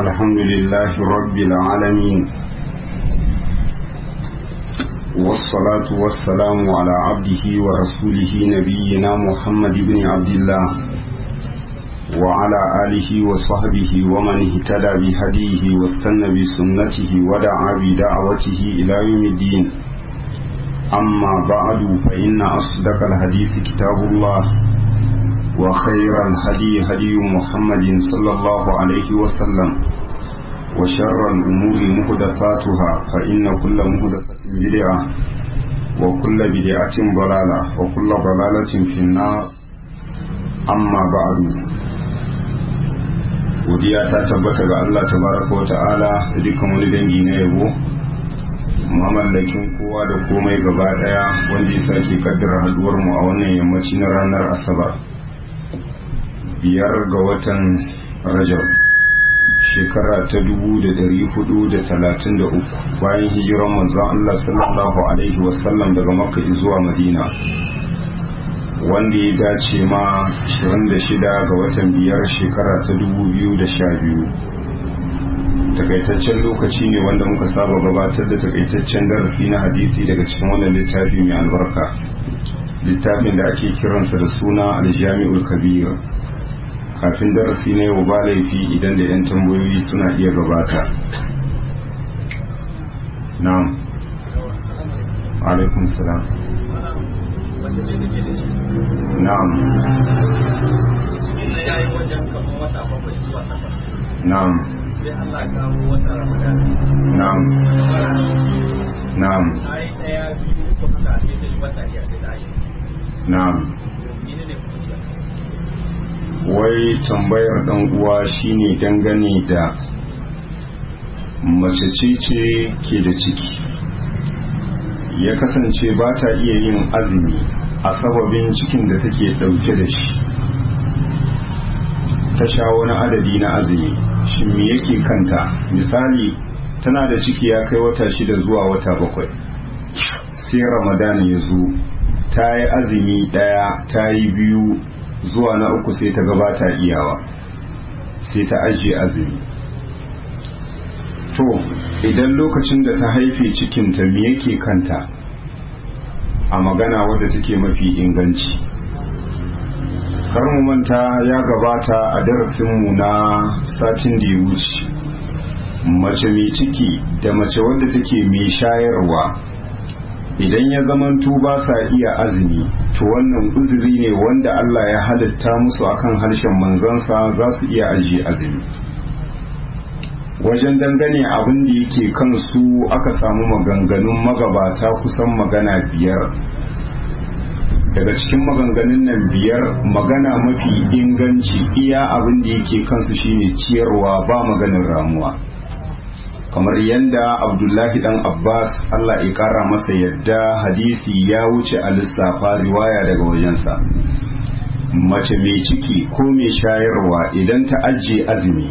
الحمد لله رب العالمين والصلاة والسلام على عبده ورسوله نبينا محمد بن عبد الله وعلى آله وصحبه ومن اهتدى بهديه واستنى بسنته ودعا بدعوته إلى يوم الدين أما بعد فإن أصدق الحديث كتاب الله وخير الهدي هدي محمد صلى الله عليه وسلم وشر الأمور محدثاتها فإن كل محدثة بدعة وكل بدعة ضلالة وكل ضلالة في النار أما بعد godiya ta tabbata ga Allah tabaraka wa ta'ala da dukkan wani dangi na yabo mamallakin kowa da komai gaba daya wanda ya sake kaddara haduwar mu a wannan yammaci na ranar asabar biyar ga watan rajab shekara ta dubu da dari hudu da talatin da uku bayan hijiran manzon Allah sallallahu alaihi wasallam daga makka zuwa madina wanda ya dace ma 26 ga watan biyar shekara ta 2012 takaitaccen lokaci ne wanda muka saba gabatar da takaitaccen darasi na hadisi daga cikin wannan littafi mai albarka littafin da ake kiransa da suna aljami'ul kabir kafin darasi na yau ba laifi idan da 'yan tambayoyi suna iya gabata na'am alaikum salam mace ce da ke da shi na'am inda ya yi wajen kamar wata bakwai zuwa takwas na'am sai Allah ya kawo wata ramadan na'am na'am ta yi ɗaya biyu ko haka sai ta yi wata iya sai ta yi na'am mene ne kuma wai tambayar dan uwa shine dangane da mace ce ce ke da ciki ya kasance ba ta iya yin azumi a sababin cikin da take dauke da shi ta sha wani adadi na azumi shi me yake kanta misali tana da ciki ya kai wata shida zuwa wata bakwai sai ramadan ya zo ta yi azumi daya ta yi biyu zuwa na uku sai ta gabata iyawa sai ta ajiye azumi to idan lokacin da ta haife cikinta me yake kanta a magana wadda take mafi inganci mu manta ya gabata a darasinmu na satin da ya wuce mace mai ciki da mace wadda take mai shayarwa idan ya zamantu ba sa iya azumi to wannan uzuri ne wanda Allah ya halitta musu akan harshen manzansa za su iya ajiye azumi wajen dangane abin da yake kansu aka samu maganganun magabata kusan magana biyar daga cikin maganganun nan biyar magana mafi inganci iya abin da yake kansu shine ciyarwa ba maganin ramuwa kamar yadda abdullahi dan abbas allah ya kara masa yadda hadisi ya wuce a lissafa riwaya daga wajensa mace mai ciki ko mai shayarwa idan ta ajiye azumi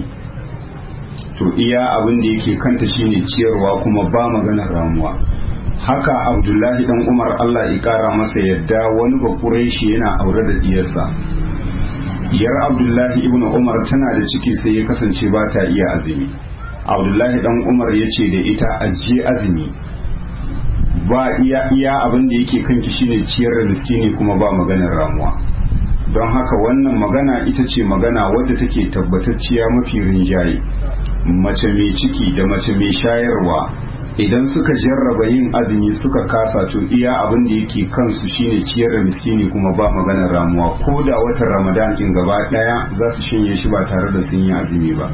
to iya abin da yake kanta shine ciyarwa kuma ba maganar ramuwa haka abdullahi dan umar allah ya kara masa yadda wani bakurai shi yana aure da diyarsa yar abdullahi ibn umar tana da ciki sai ya kasance ba ta iya azumi abdullahi dan umar ya ce da ita ajiye azumi ba iya iya abin da yake kanki shine ciyar da miskini kuma ba maganar ramuwa don haka wannan magana ita ce magana wadda take tabbatacciya mafi rinjaye mace mai ciki da mace mai shayarwa idan suka jarraba yin azumi suka kasa to iya abin da yake kansu shine ciyar da miskini kuma ba maganar ramuwa ko da watan ramadan kin gaba daya za su shinye shi ba tare da sun yi azumi ba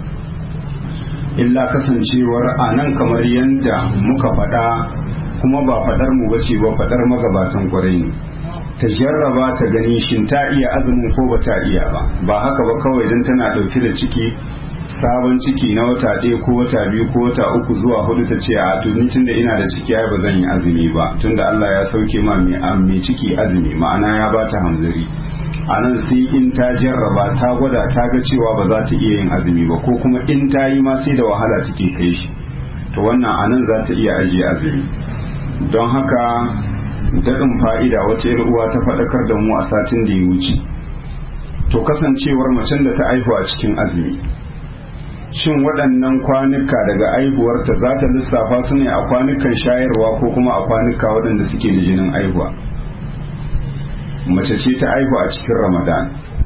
illa kasancewar a nan kamar yadda muka faɗa kuma ba faɗar mu bace ba faɗar magabatan kwarai ne ta jarraba ta gani shin ta iya azumin ko ba ta iya ba ba haka ba kawai don tana ɗauke da ciki sabon ciki na wata ɗaya ko wata biyu ko wata uku zuwa hudu ta ce a tuni tunda ina da ciki ai ba zan yi azumi ba tunda Allah ya sauke ma mai ciki azumi ma'ana ya bata hamzari a nan sai in ta jarraba ta gwada ta ga cewa ba za ta iya yin azumi ba ko kuma in ta yi ma sai da wahala take kai shi to wannan a nan za ta iya ajiye azumi don haka daɗin fa'ida wata uwa ta faɗakar da mu a satin da ya wuce to kasancewar macen da ta aihu a cikin azumi shin waɗannan kwanuka daga aihuwarta za ta lissafa su ne a kwanukan shayarwa ko kuma a kwanuka waɗanda suke da jinin aihuwa mace ce ta aihu a cikin ramadan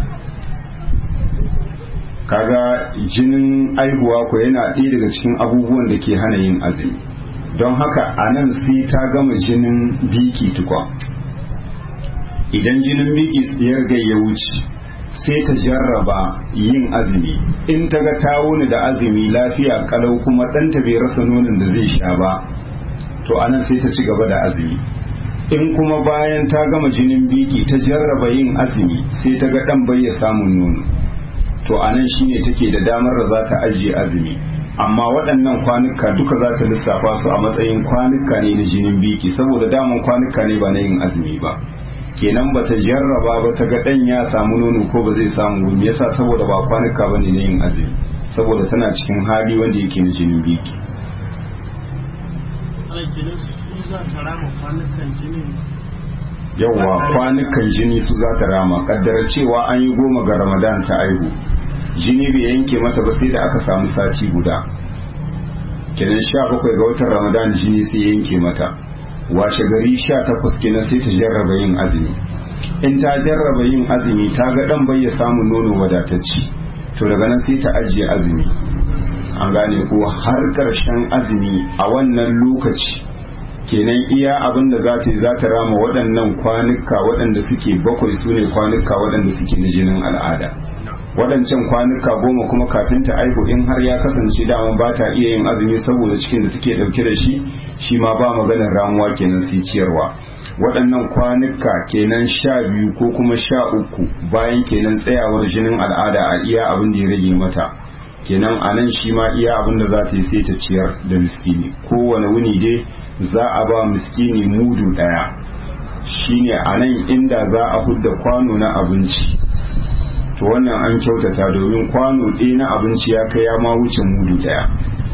kaga jinin aihuwa ko yana ɗaya daga cikin abubuwan da ke hana yin azumi don haka a nan sai ta gama jinin biki tukwa idan jinin biki tsayar ga ya wuce sai ta jarraba yin azumi in ta ga ta wuni da azumi lafiya kalau kuma ɗanta bai rasa nonon da zai sha ba to anan sai ta ci gaba da azumi in kuma bayan ta gama jinin biki ta jarraba yin azumi sai ta ga ɗan bai ya samun nono to anan shine take da damar da za ta ajiye azumi amma waɗannan kwanuka duka za ta lissafa su a matsayin kwanuka ne na jinin biki saboda daman kwanuka ne ba na yin azumi ba kenan ba ta jarraba ba ta ga ɗan ya samu nono ko ba zai samu me yasa saboda ba kwanuka ba ne na yin azumi saboda tana cikin hali wanda yake na jinin biki yawwa kwanukan jini su za ta rama kaddara cewa an yi goma ga ramadan ta aihu jini bai yanke mata ba sai da aka samu sati guda kenan sha bakwai ga watan ramadan jini sai yanke mata washe gari sha takwas kenan sai ta jarraba yin azumi in ta jarraba yin azumi ta ga dan bai ya samu nono wadatacci to daga nan sai ta ajiye azumi an gane ko har karshen azumi a wannan lokaci kenan iya abin da za ta yi za ta rama waɗannan kwanuka waɗanda suke bakwai su ne kwanuka waɗanda suke na jinin al'ada waɗancan kwanuka goma kuma kafin ta aihu in har ya kasance dama ba ta iya yin azumi saboda cikin da take ɗauke da shi shi ma ba maganar ramuwa kenan sai ciyarwa waɗannan kwanuka kenan sha biyu ko kuma sha uku bayan kenan tsayawar jinin al'ada a iya abin da ya rage mata kenan a nan shi ma iya abin da za ta yi sai ta ciyar da miskini kowane wuni dai za a ba miskini mudu ɗaya shine a nan inda za a hudda kwano na abinci to wannan an kyautata domin kwano ɗaya na abinci ya kai ya ma wuce mudu ɗaya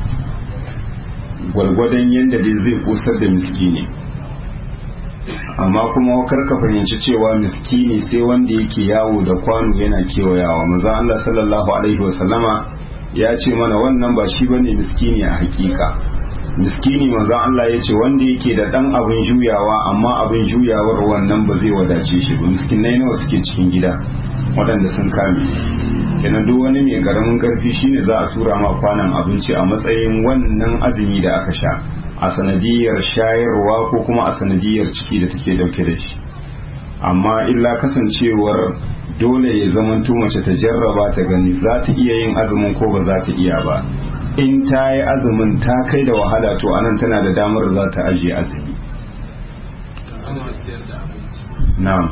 gwalgwadon yadda dai zai kusar da miskini amma kuma kar ka fahimci cewa miskini sai wanda yake yawo da kwano yana kewayawa maza Allah sallallahu alaihi wasallama ya ce mana wannan ba shi bane miskini a hakika miskini maza Allah ya ce wanda yake da dan abin juyawa amma abin juyawar wannan ba zai wadace shi ba miskinai nawa suke cikin gida waɗanda sun kame kenan duk wani mai karamin karfi shine za a tura ma kwanan abinci a matsayin wannan azumi da aka sha a sanadiyar shayarwa ko kuma a sanadiyar ciki da take dauke da shi amma illa kasancewar dole ya zamanto mace ta jarraba ta gani za ta iya yin azumin ko ba za ta iya ba in ta yi azumin ta kai da wahala to anan tana da damar za ta ajiye azumi na'am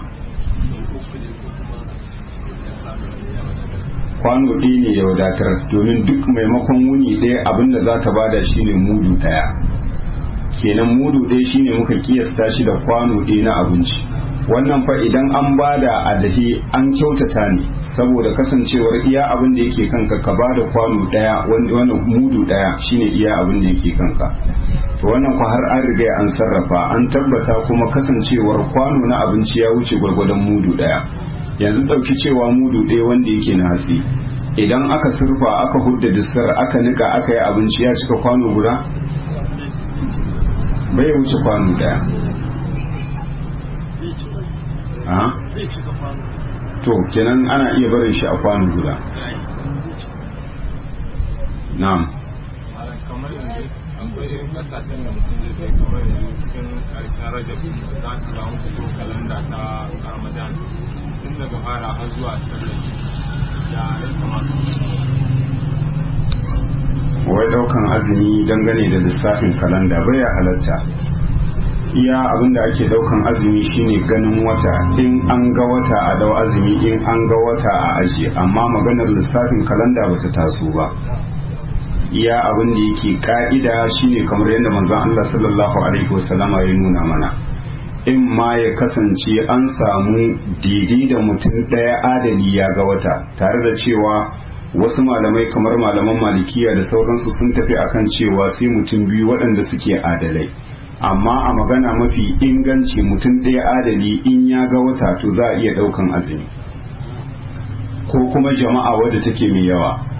kwano ɗaya ne ya wadatar domin duk maimakon wuni ɗaya abinda za ta bada shine mudu ɗaya kenan mudu ɗaya shine muka kiyasta shi da kwano ɗaya na abinci wannan fa idan an bada a dahi an kyautata ne saboda kasancewar iya abin da yake kanka ka bada kwano ɗaya wannan mudu ɗaya shine iya abin da yake kanka to wannan kwa har an riga an sarrafa an tabbata kuma kasancewar kwano na abinci ya wuce gwargwadon mudu ɗaya yanzu ɗauki cewa mudu ɗaya wanda yake na hatsi idan aka surfa aka hudda distar aka nika aka yi abinci ya cika kwano guda bai wuce kwano ɗaya to kenan ana iya barin shi a kwano guda na'am kamar yanzu akwai irin kasashen da mutum zai kai kamar yanzu cikin karshen rajab za ka ga musu ko kalanda ta ramadan tun daga fara har zuwa sallar da ya kamata wai daukan azumi dangane da lissafin kalanda bai halatta iya abin da ake daukan azumi shine ganin wata in an ga wata a dau azumi in an ga wata a aji amma maganar lissafin kalanda ba ta taso ba iya abin da yake ka'ida shine kamar yadda manzon Allah sallallahu alaihi wasallama ya nuna mana in ma ya kasance an samu daidai da mutum ɗaya adali ya ga wata tare da cewa wasu malamai kamar malaman malikiya da sauransu sun tafi akan cewa sai mutum biyu waɗanda suke adalai amma a magana mafi inganci mutum ɗaya adali in ya ga wata to za a iya ɗaukan azumi ko kuma jama'a wadda take mai yawa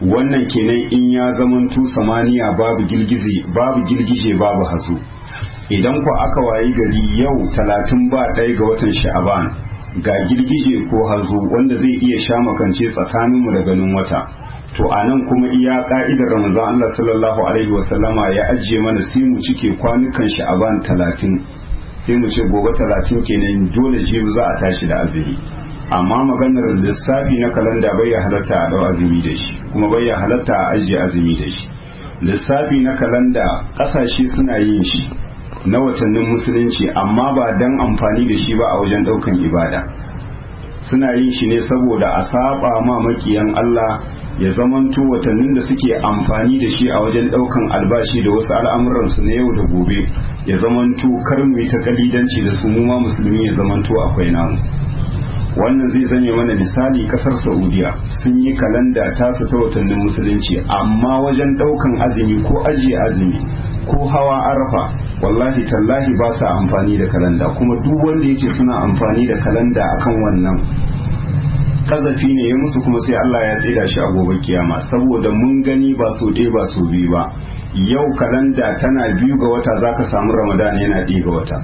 wannan kenan in ya zamanto samaniya babu girgije babu girgije babu hazo idan ku aka wayi gari yau talatin ba ɗaya ga watan sha'aban ga girgije ko hazo wanda zai iya sha makance tsakaninmu da ganin wata to a nan kuma iya ka'idar ramazan Allah sallallahu alaihi wasallama ya ajiye mana sai mu cike kwanukan sha'aban talatin sai mu ce gobe talatin kenan dole jibi za a tashi da azumi amma maganar lissafi na kalanda bai ya halatta a dau azumi da shi kuma bai ya halatta a ajiye azumi da shi lissafi na kalanda kasashe suna yin shi na watannin musulunci amma ba dan amfani da shi ba a wajen daukan ibada suna yin shi ne saboda a saba ma makiyan Allah ya zamanto watannin da suke amfani da shi a wajen daukan albashi da wasu al'amuransu na yau da gobe ya zamanto kar mu yi ta kalidanci da su mu ma musulmi ya zamanto akwai namu wannan zai zame mana misali kasar saudiya sun yi kalanda tasu ta watannin musulunci amma wajen daukan azumi ko ajiye azumi ko hawa arafa wallahi tallahi ba sa amfani da kalanda kuma duk wanda ya ce suna amfani da kalanda akan wannan kazafi ne ya musu kuma sai Allah ya tsida shi a gobe kiyama saboda mun gani ba so ɗaya ba so biyu ba yau kalanda tana biyu ga wata zaka samu ramadan yana ɗaya ga wata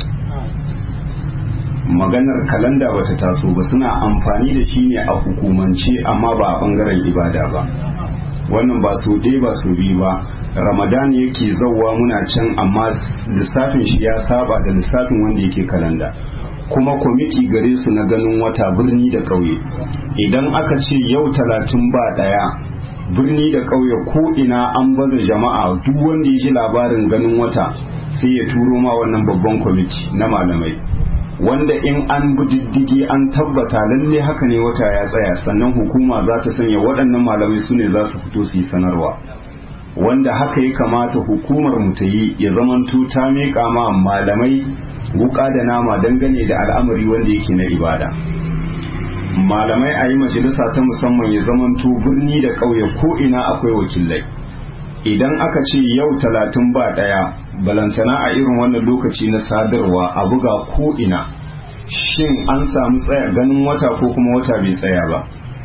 maganar kalanda bata taso ba suna amfani da shi ne a hukumance amma ba a bangaren ibada ba wannan ba so ɗaya ba so biyu ba ramadan yake zauwa muna can amma lissafin shi ya saba da lissafin wanda yake kalanda kuma kwamiti gare su na ganin wata birni da ƙauye idan aka ce yau talatin ba ɗaya birni da ƙauye ko ina an baza jama'a duk wanda ya ji labarin ganin wata sai ya turo ma wannan babban kwamiti na malamai wanda in an bi diddigi an tabbata lalle haka ne wata ya tsaya sannan hukuma za ta sanya waɗannan malamai su ne za su fito su yi sanarwa wanda haka ya kamata hukumar mu ta yi ya zamanto ta miƙa ma malamai wuka da nama dangane da al'amari wanda yake na ibada malamai a yi majalisa ta musamman ya zamanto birni da ƙauye ko ina akwai wakilai idan aka ce yau talatin ba ɗaya balantana a irin wannan lokaci na sadarwa a buga ko ina shin an samu tsaya ganin wata ko kuma wata bai tsaya ba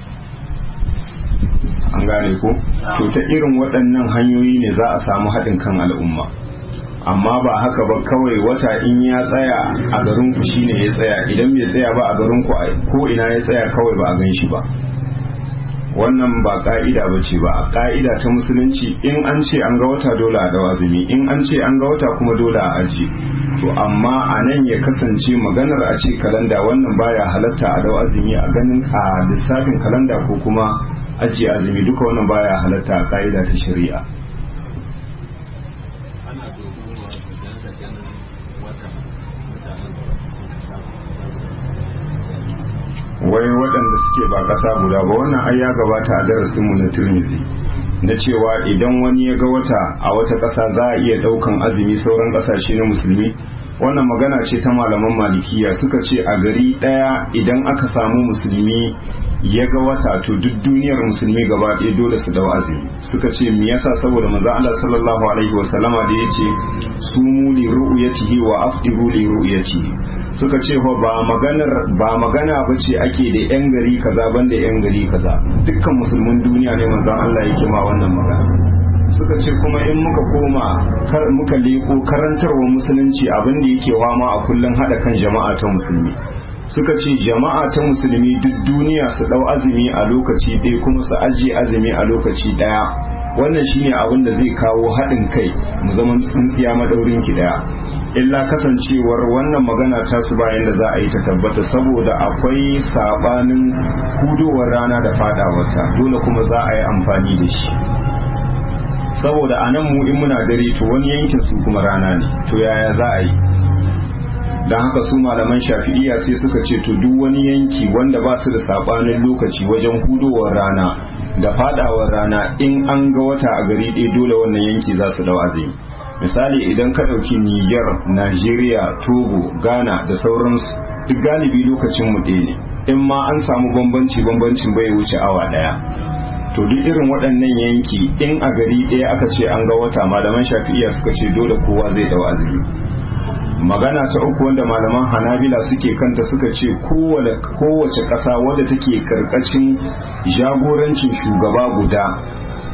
an gane ko to ta irin waɗannan hanyoyi ne za a samu haɗin kan al'umma amma ba haka ba kawai wata in ya tsaya a garin ku shine ya tsaya idan bai tsaya ba a garin ku ko ina ya tsaya kawai ba a gan shi ba wannan ba ka'ida ba ce ba a ka'ida ta musulunci in an ce an ga wata dole a dawa azumi in an ce an ga wata kuma dole a aji to amma a nan ya kasance maganar a ce kalanda wannan baya halatta a dawa azumi a ganin a lissafin kalanda ko kuma ajiye azumi duka wannan baya halatta a ka'ida ta shari'a wai waɗanda suke ba ƙasa guda ba wannan ai ya gabata a darasinmu na turmizi na cewa idan wani ya ga wata a wata ƙasa za a iya ɗaukan azumi sauran ƙasashe na musulmi wannan magana ce ta malaman malikiya suka ce a gari ɗaya idan aka samu musulmi ya ga wata to duk duniyar musulmi gaba ɗaya dole su dau azumi suka ce me yasa saboda manzo Allah sallallahu alaihi wa sallama da yace sumu li ru'yatihi wa afdiru li ru'yatihi suka ce fa ba maganar ba magana bace ake da yan gari kaza banda yan gari kaza dukkan musulmin duniya ne manzon Allah yake ma wannan magana suka ce kuma in muka koma kar muka leko karantarwa musulunci abin da yake wama a kullun hada kan jama'a ta musulmi suka ce jama'a ta musulmi duk duniya su dau azumi a lokaci ɗaya kuma su ajiye azumi a lokaci ɗaya wannan shine abin da zai kawo haɗin kai mu zama tsintsiya madaurin ki ɗaya illa kasancewar wannan magana ta su bayan da za a yi ta tabbata saboda akwai sabanin hudowar rana da fadawarta dole kuma za a yi amfani da shi saboda a nan mu in muna dare to wani yankin su kuma rana ne to yaya za a yi don haka su malaman shafi'iya sai suka ce to duk wani yanki wanda ba su da sabanin lokaci wajen hudowar rana da fadawar rana in an ga wata a gari ɗaya dole wannan yanki za su dau azumi misali idan ka ɗauki niger nigeria togo ghana da sauransu duk galibi lokacin mu ɗaya ne in ma an samu bambanci bambancin bai wuce awa ɗaya to duk irin waɗannan yanki in a gari ɗaya aka ce an ga wata malaman shafi'iya suka ce dole kowa zai dau azumi magana ta uku wanda malaman hanabila suke kanta suka ce kowace ƙasa wadda take karkashin jagorancin shugaba guda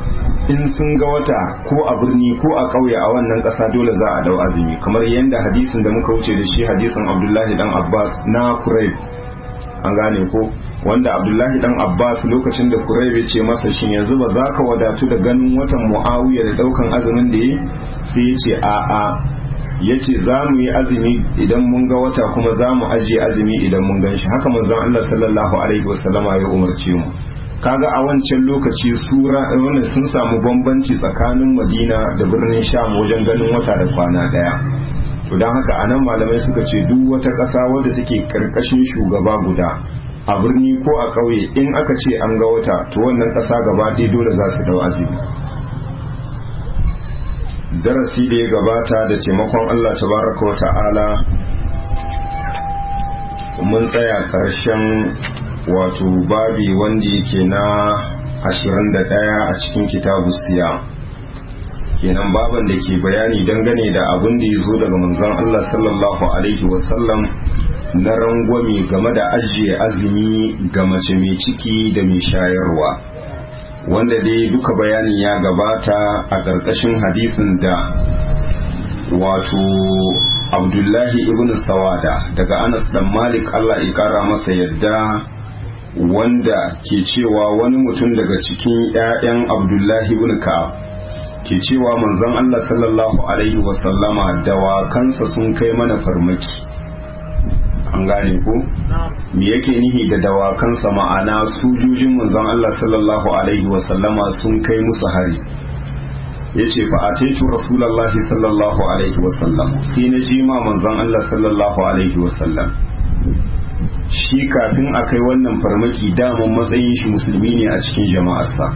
in sun ga wata ko a birni ko a ƙauye a wannan ƙasa dole za a dau azumi kamar yadda hadisin da muka wuce da shi hadisin abdullahi dan abbas na kurayb an gane ko wanda abdullahi dan abbas lokacin da kurayb ya ce masa shin yanzu ba za ka wadatu da ganin watan muawiya da daukan azumin da yi sai ya ce a'a ya ce za mu yi azumi idan mun ga wata kuma za mu ajiye azumi idan mun gan shi haka manzon Allah sallallahu alaihi wasallama ya umarce mu kaga a wancan lokaci sura wannan sun samu bambanci tsakanin Madina da birnin Sham wajen ganin wata da kwana daya to dan haka anan malamai suka ce duk wata ƙasa wadda take karkashin shugaba guda a birni ko a ƙauye in aka ce an ga wata to wannan ƙasa gaba ɗaya dole za su dau azumi darasi da ya gabata da taimakon Allah tabaraka wa ta'ala mun tsaya ƙarshen wato babi wanda yake na 21 a cikin kitabu siya kenan baban da ke bayani dangane da abin da ya zo daga manzon Allah sallallahu alaihi wasallam na rangwame game da ajiye azumi ga mace mai ciki da mai shayarwa wanda dai duka bayanin ya gabata a ƙarƙashin hadisin da wato abdullahi ibn sawada daga anas dan malik allah ya ƙara masa yadda wanda ke cewa wani mutum daga cikin 'ya'yan abdullahi ibn ka'ab ke cewa manzon allah sallallahu alaihi wasallama dawakansa sun kai mana farmaki an gane ko me yake nihi da dawakansa ma'ana sojojin manzon Allah sallallahu alaihi wasallama sun kai musu hari yace fa ataitu rasulullahi sallallahu alaihi wasallam sai na ji ma manzon Allah sallallahu alaihi wasallam shi kafin a kai wannan farmaki daman matsayin shi musulmi ne a cikin jama'arsa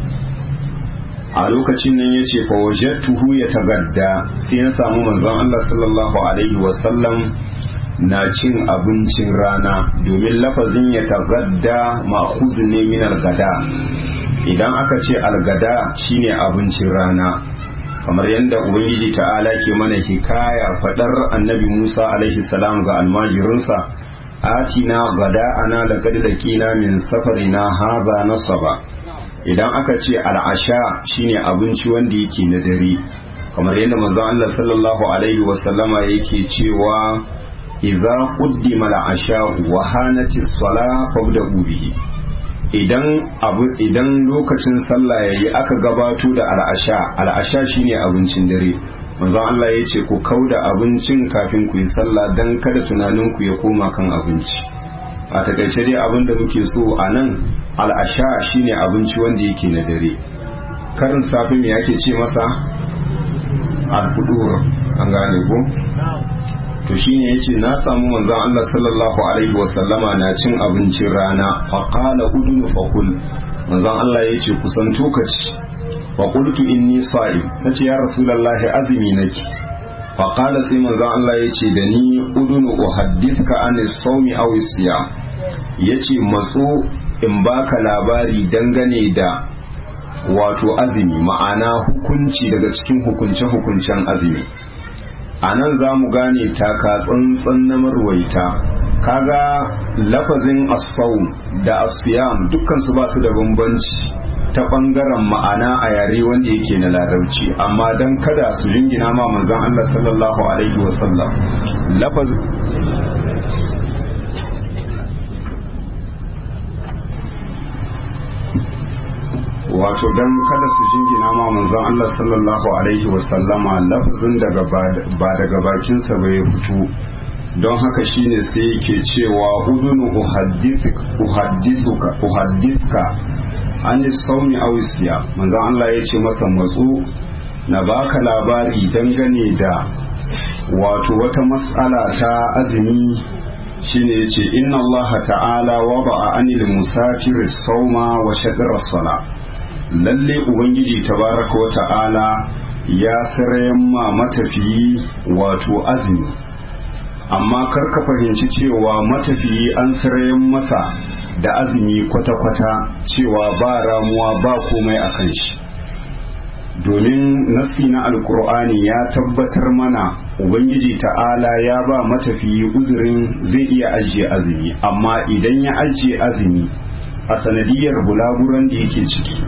a lokacin nan yace fa wajadtuhu yatagadda sai na samu manzon Allah sallallahu alaihi wasallam na cin abincin rana domin lafazin ya tagadda ma'khuzun ne min algada idan aka ce algada shine abincin rana kamar yadda ubangiji ta'ala ke mana hikaya fadar annabi Musa alaihi salam ga almajirinsa atina gada ana laqad laqina min safarina haza nasaba idan aka ce al'asha shine abinci wanda yake na dare kamar yadda manzon Allah sallallahu alaihi wasallama yake cewa idza quddima al-asha wa hanati as-salah fabda'u bihi idan abu idan lokacin sallah yayi aka gabato da al-asha al-asha shine abincin dare manzon Allah ya ce ku kauda abincin kafin ku yi sallah dan kada tunanin ku ya koma kan abinci a takaice dai abin da muke so a nan al-asha shine abinci wanda yake na dare karin safi me yake ce masa al-fudur an gane ko to shine yace na samu manzon Allah sallallahu alaihi wasallama na cin abincin rana fa qala udunu fa kul manzon Allah yace kusan tokaci fa qultu inni sa'im nace ya rasulullahi azumi nake fa qala sai manzon Allah yace da ni udunu uhaddithka an as-sawmi aw as-siyam yace matso in baka labari dangane da wato azumi ma'ana hukunci daga cikin hukunce-hukuncen azumi a nan za mu gane taka tsantsan na marwaita kaga lafazin asau da asiyam dukkan su ba su da bambanci ta bangaren ma'ana a yare wanda yake na larabci amma don kada su jingina ma manzon Allah sallallahu alaihi wasallam lafazin wato don kada su jingina ma manzon Allah sallallahu alaihi wasallama lafazin daga ba daga bakinsa bai fito don haka shine sai yake cewa udunu uhaddithuka uhaddithuka an saumi aw siya manzon Allah ya ce masa matsu na baka labari dangane da wato wata mas'ala ta azumi shine yace inna Allah ta'ala wada'a anil musafir sauma wa shadra as-salah lalle ubangiji tabaraka wa ta'ala ya sarayen ma matafiyi wato azumi amma kar ka fahimci cewa matafiyi an sarayen masa da azumi kwata-kwata cewa ba ramuwa ba komai a kan shi domin nassi na alkur'ani ya tabbatar mana ubangiji ta'ala ya ba matafiyi uzurin zai iya ajiye azumi amma idan ya ajiye azumi a sanadiyar bulaguran da yake ciki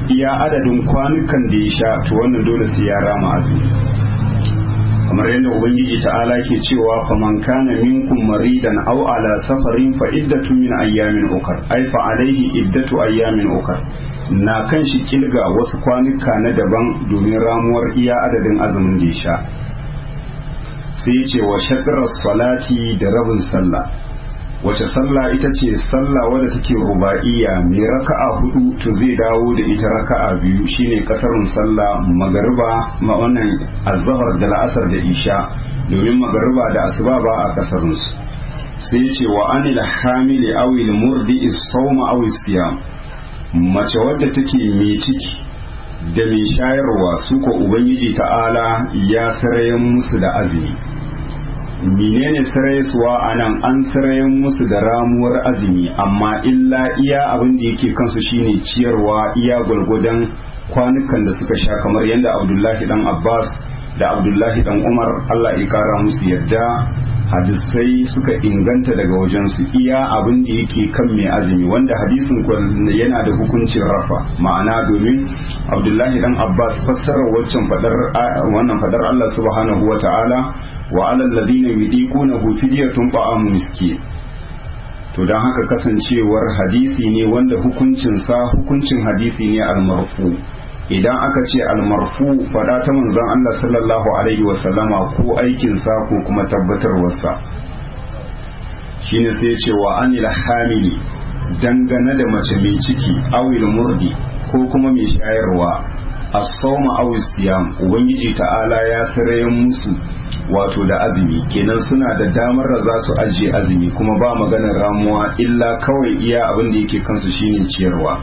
iya adadin kwanukan da ya sha to wannan dole sai ya rama azumi kamar yadda ubangiji ta'ala ke cewa faman kana minkum maridan aw ala safarin fa iddatu min ayyamin ukar ay fa alaihi iddatu ayyamin ukar na kan shi kilga wasu kwanuka na daban domin ramuwar iya adadin azumin da ya sha sai ce wa shadrar salati da rabin sallah wace sallah ita ce sallah wadda take ruba'iyya mai raka'a hudu to zai dawo da ita raka'a biyu shine kasarun sallah magariba ma wannan azhar da la'asar da isha domin magariba da asuba ba a kasarun su sai ce wa anil hamili awil murdi sawma aw siyam mace wadda take mai ciki da mai shayarwa su ko ubangiji ta'ala ya sarayen musu da azumi menene sarayaswa a nan an sarayen musu da ramuwar azumi amma illa iya abin da yake kansu shine ciyarwa iya gwargwadon kwanukan da suka sha kamar yadda abdullahi dan abbas da abdullahi dan umar allah ya kara musu yadda hadisai suka inganta daga wajensu iya abin da yake kan mai azumi wanda hadisin yana da hukuncin rafa ma'ana domin abdullahi dan abbas fassarar waccan fadar wannan fadar allah subhanahu wa ta'ala wa alal ladina yudiqunahu fidyatun ta'amu miskin to dan haka kasancewar hadisi ne wanda hukuncin sa hukuncin hadisi ne al-marfu idan aka ce al-marfu fada ta manzon Allah sallallahu alaihi wa sallama ko aikin sa ko kuma tabbatarwarsa shine sai ya ce wa anil hamili dangane da mace mai ciki awil murdi ko kuma mai shayarwa as-sawma aw siyam ubangiji ta'ala ya sarayen musu wato da azumi kenan suna da damar da za su ajiye azumi kuma ba maganar ramuwa illa kawai iya abin da yake kansu shine ciyarwa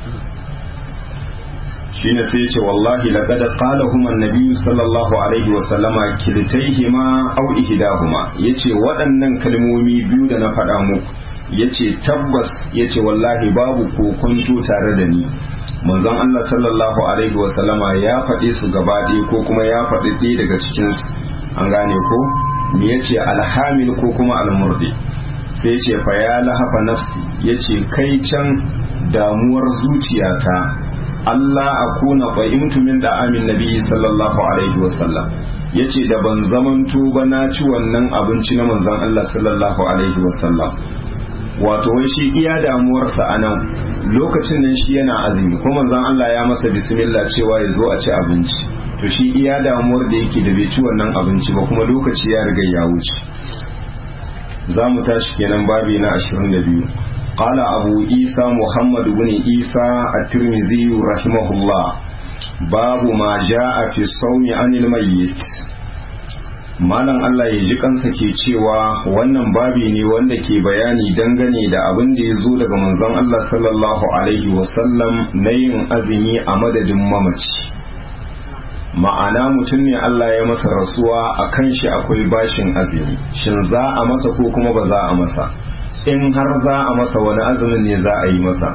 shine sai ya ce wallahi laqad qala huma an-nabiy sallallahu alaihi wa sallama kiltayhima aw ihdahuma yace waɗannan kalmomi biyu da na faɗa muku yace tabbas yace wallahi babu kokonto tare da ni manzon Allah sallallahu alaihi wa sallama ya faɗe su gaba ɗaya ko kuma ya faɗi ɗaya daga cikin su an gane ko me yace alhamil ko kuma almurdi sai yace fa ya lahafa nafsi yace kai can damuwar zuciyata Allah akuna qa'imtu min da'amin nabi sallallahu alaihi wasallam yace da ban zamanto ba na ci wannan abinci na manzon Allah sallallahu alaihi wasallam wato wai shi iya damuwarsa a nan lokacin nan shi yana azumi ko manzon Allah ya masa bismillah cewa ya zo a ci abinci to shi iya damuwar da yake da bai ci wannan abinci ba kuma lokaci ya riga ya wuce za mu tashi kenan babi na 22 قال أبو عيسى محمد بن عيسى الترمذي رحمه الله باب ما جاء في الصوم عن الميت malam Allah ya ji kansa ke cewa wannan babi ne wanda ke bayani dangane da abin da ya zo daga manzon Allah sallallahu alaihi wasallam na yin azumi a madadin mamaci ma'ana mutum ne Allah ya masa rasuwa a kan shi akwai bashin azumi shin za a masa ko kuma ba za a masa in har za a masa wani azumin ne za a yi masa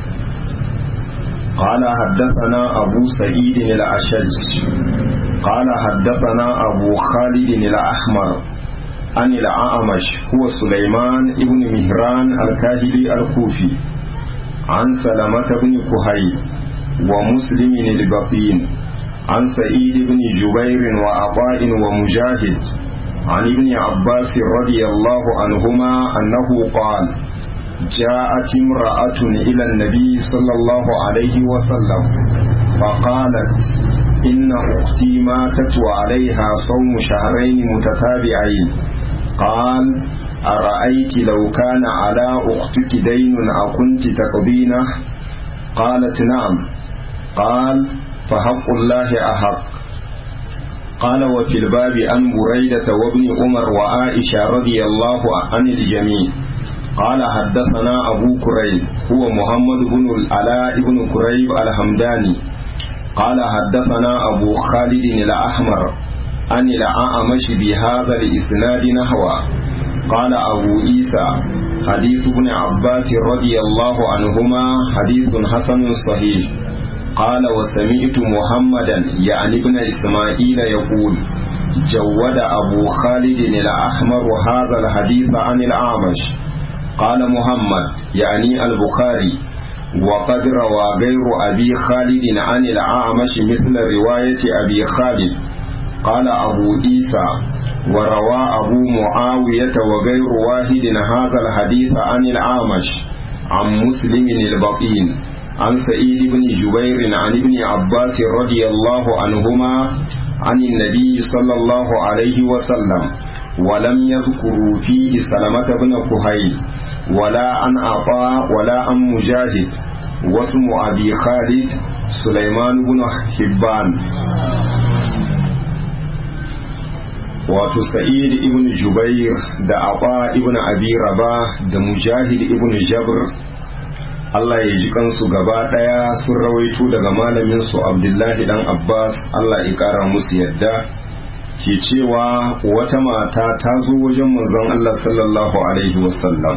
قال حدثنا أبو سعيد الأشج قال حدثنا أبو خالد الأحمر عن الأعمش هو سليمان ابن مهران الكاهلي الكوفي عن سلمة بن كهي ومسلم البطين عن سعيد بن جبير وعطاء ومجاهد عن ابن عباس رضي الله عنهما أنه قال جاءت امرأة إلى النبي صلى الله عليه وسلم فقالت إن أختي ماتت وعليها صوم شهرين متتابعين قال أرأيت لو كان على أختك دين أكنت تقضينه قالت نعم قال فحق الله أحق قال وفي الباب عن بريدة وابن عمر وعائشة رضي الله عن الجميع قال حدثنا أبو كريب هو محمد بن العلاء بن كريب الحمداني قال حدثنا أبو خالد الأحمر عن الأعمش بهذا الإسناد نحوه قال أبو عيسى حديث ابن عباس رضي الله عنهما حديث حسن صحيح قال وسمعت محمدا يعني ابن إسماعيل يقول جود أبو خالد الأحمر هذا الحديث عن الأعمش قال محمد يعني البخاري وقد روى غير أبي خالد عن الأعمش مثل رواية أبي خالد قال أبو عيسى وروى أبو معاوية وغير واحد هذا الحديث عن الأعمش عن مسلم البطين عن سعيد بن جبير عن ابن عباس رضي الله عنهما عن النبي صلى الله عليه وسلم ولم يذكروا فيه سلمة بن كهيل ولا عن عطاء ولا عن مجاهد واسم أبي خالد سليمان بن حبان wato sa'id ibn jubair da aba ibn abi rabah da mujahid ibn jabr Allah ya ji kansu gaba daya sun rawaito daga malamin su abdullahi dan abbas Allah ya kara musu yadda ke cewa wata mata ta zo wajen manzon Allah sallallahu alaihi wasallam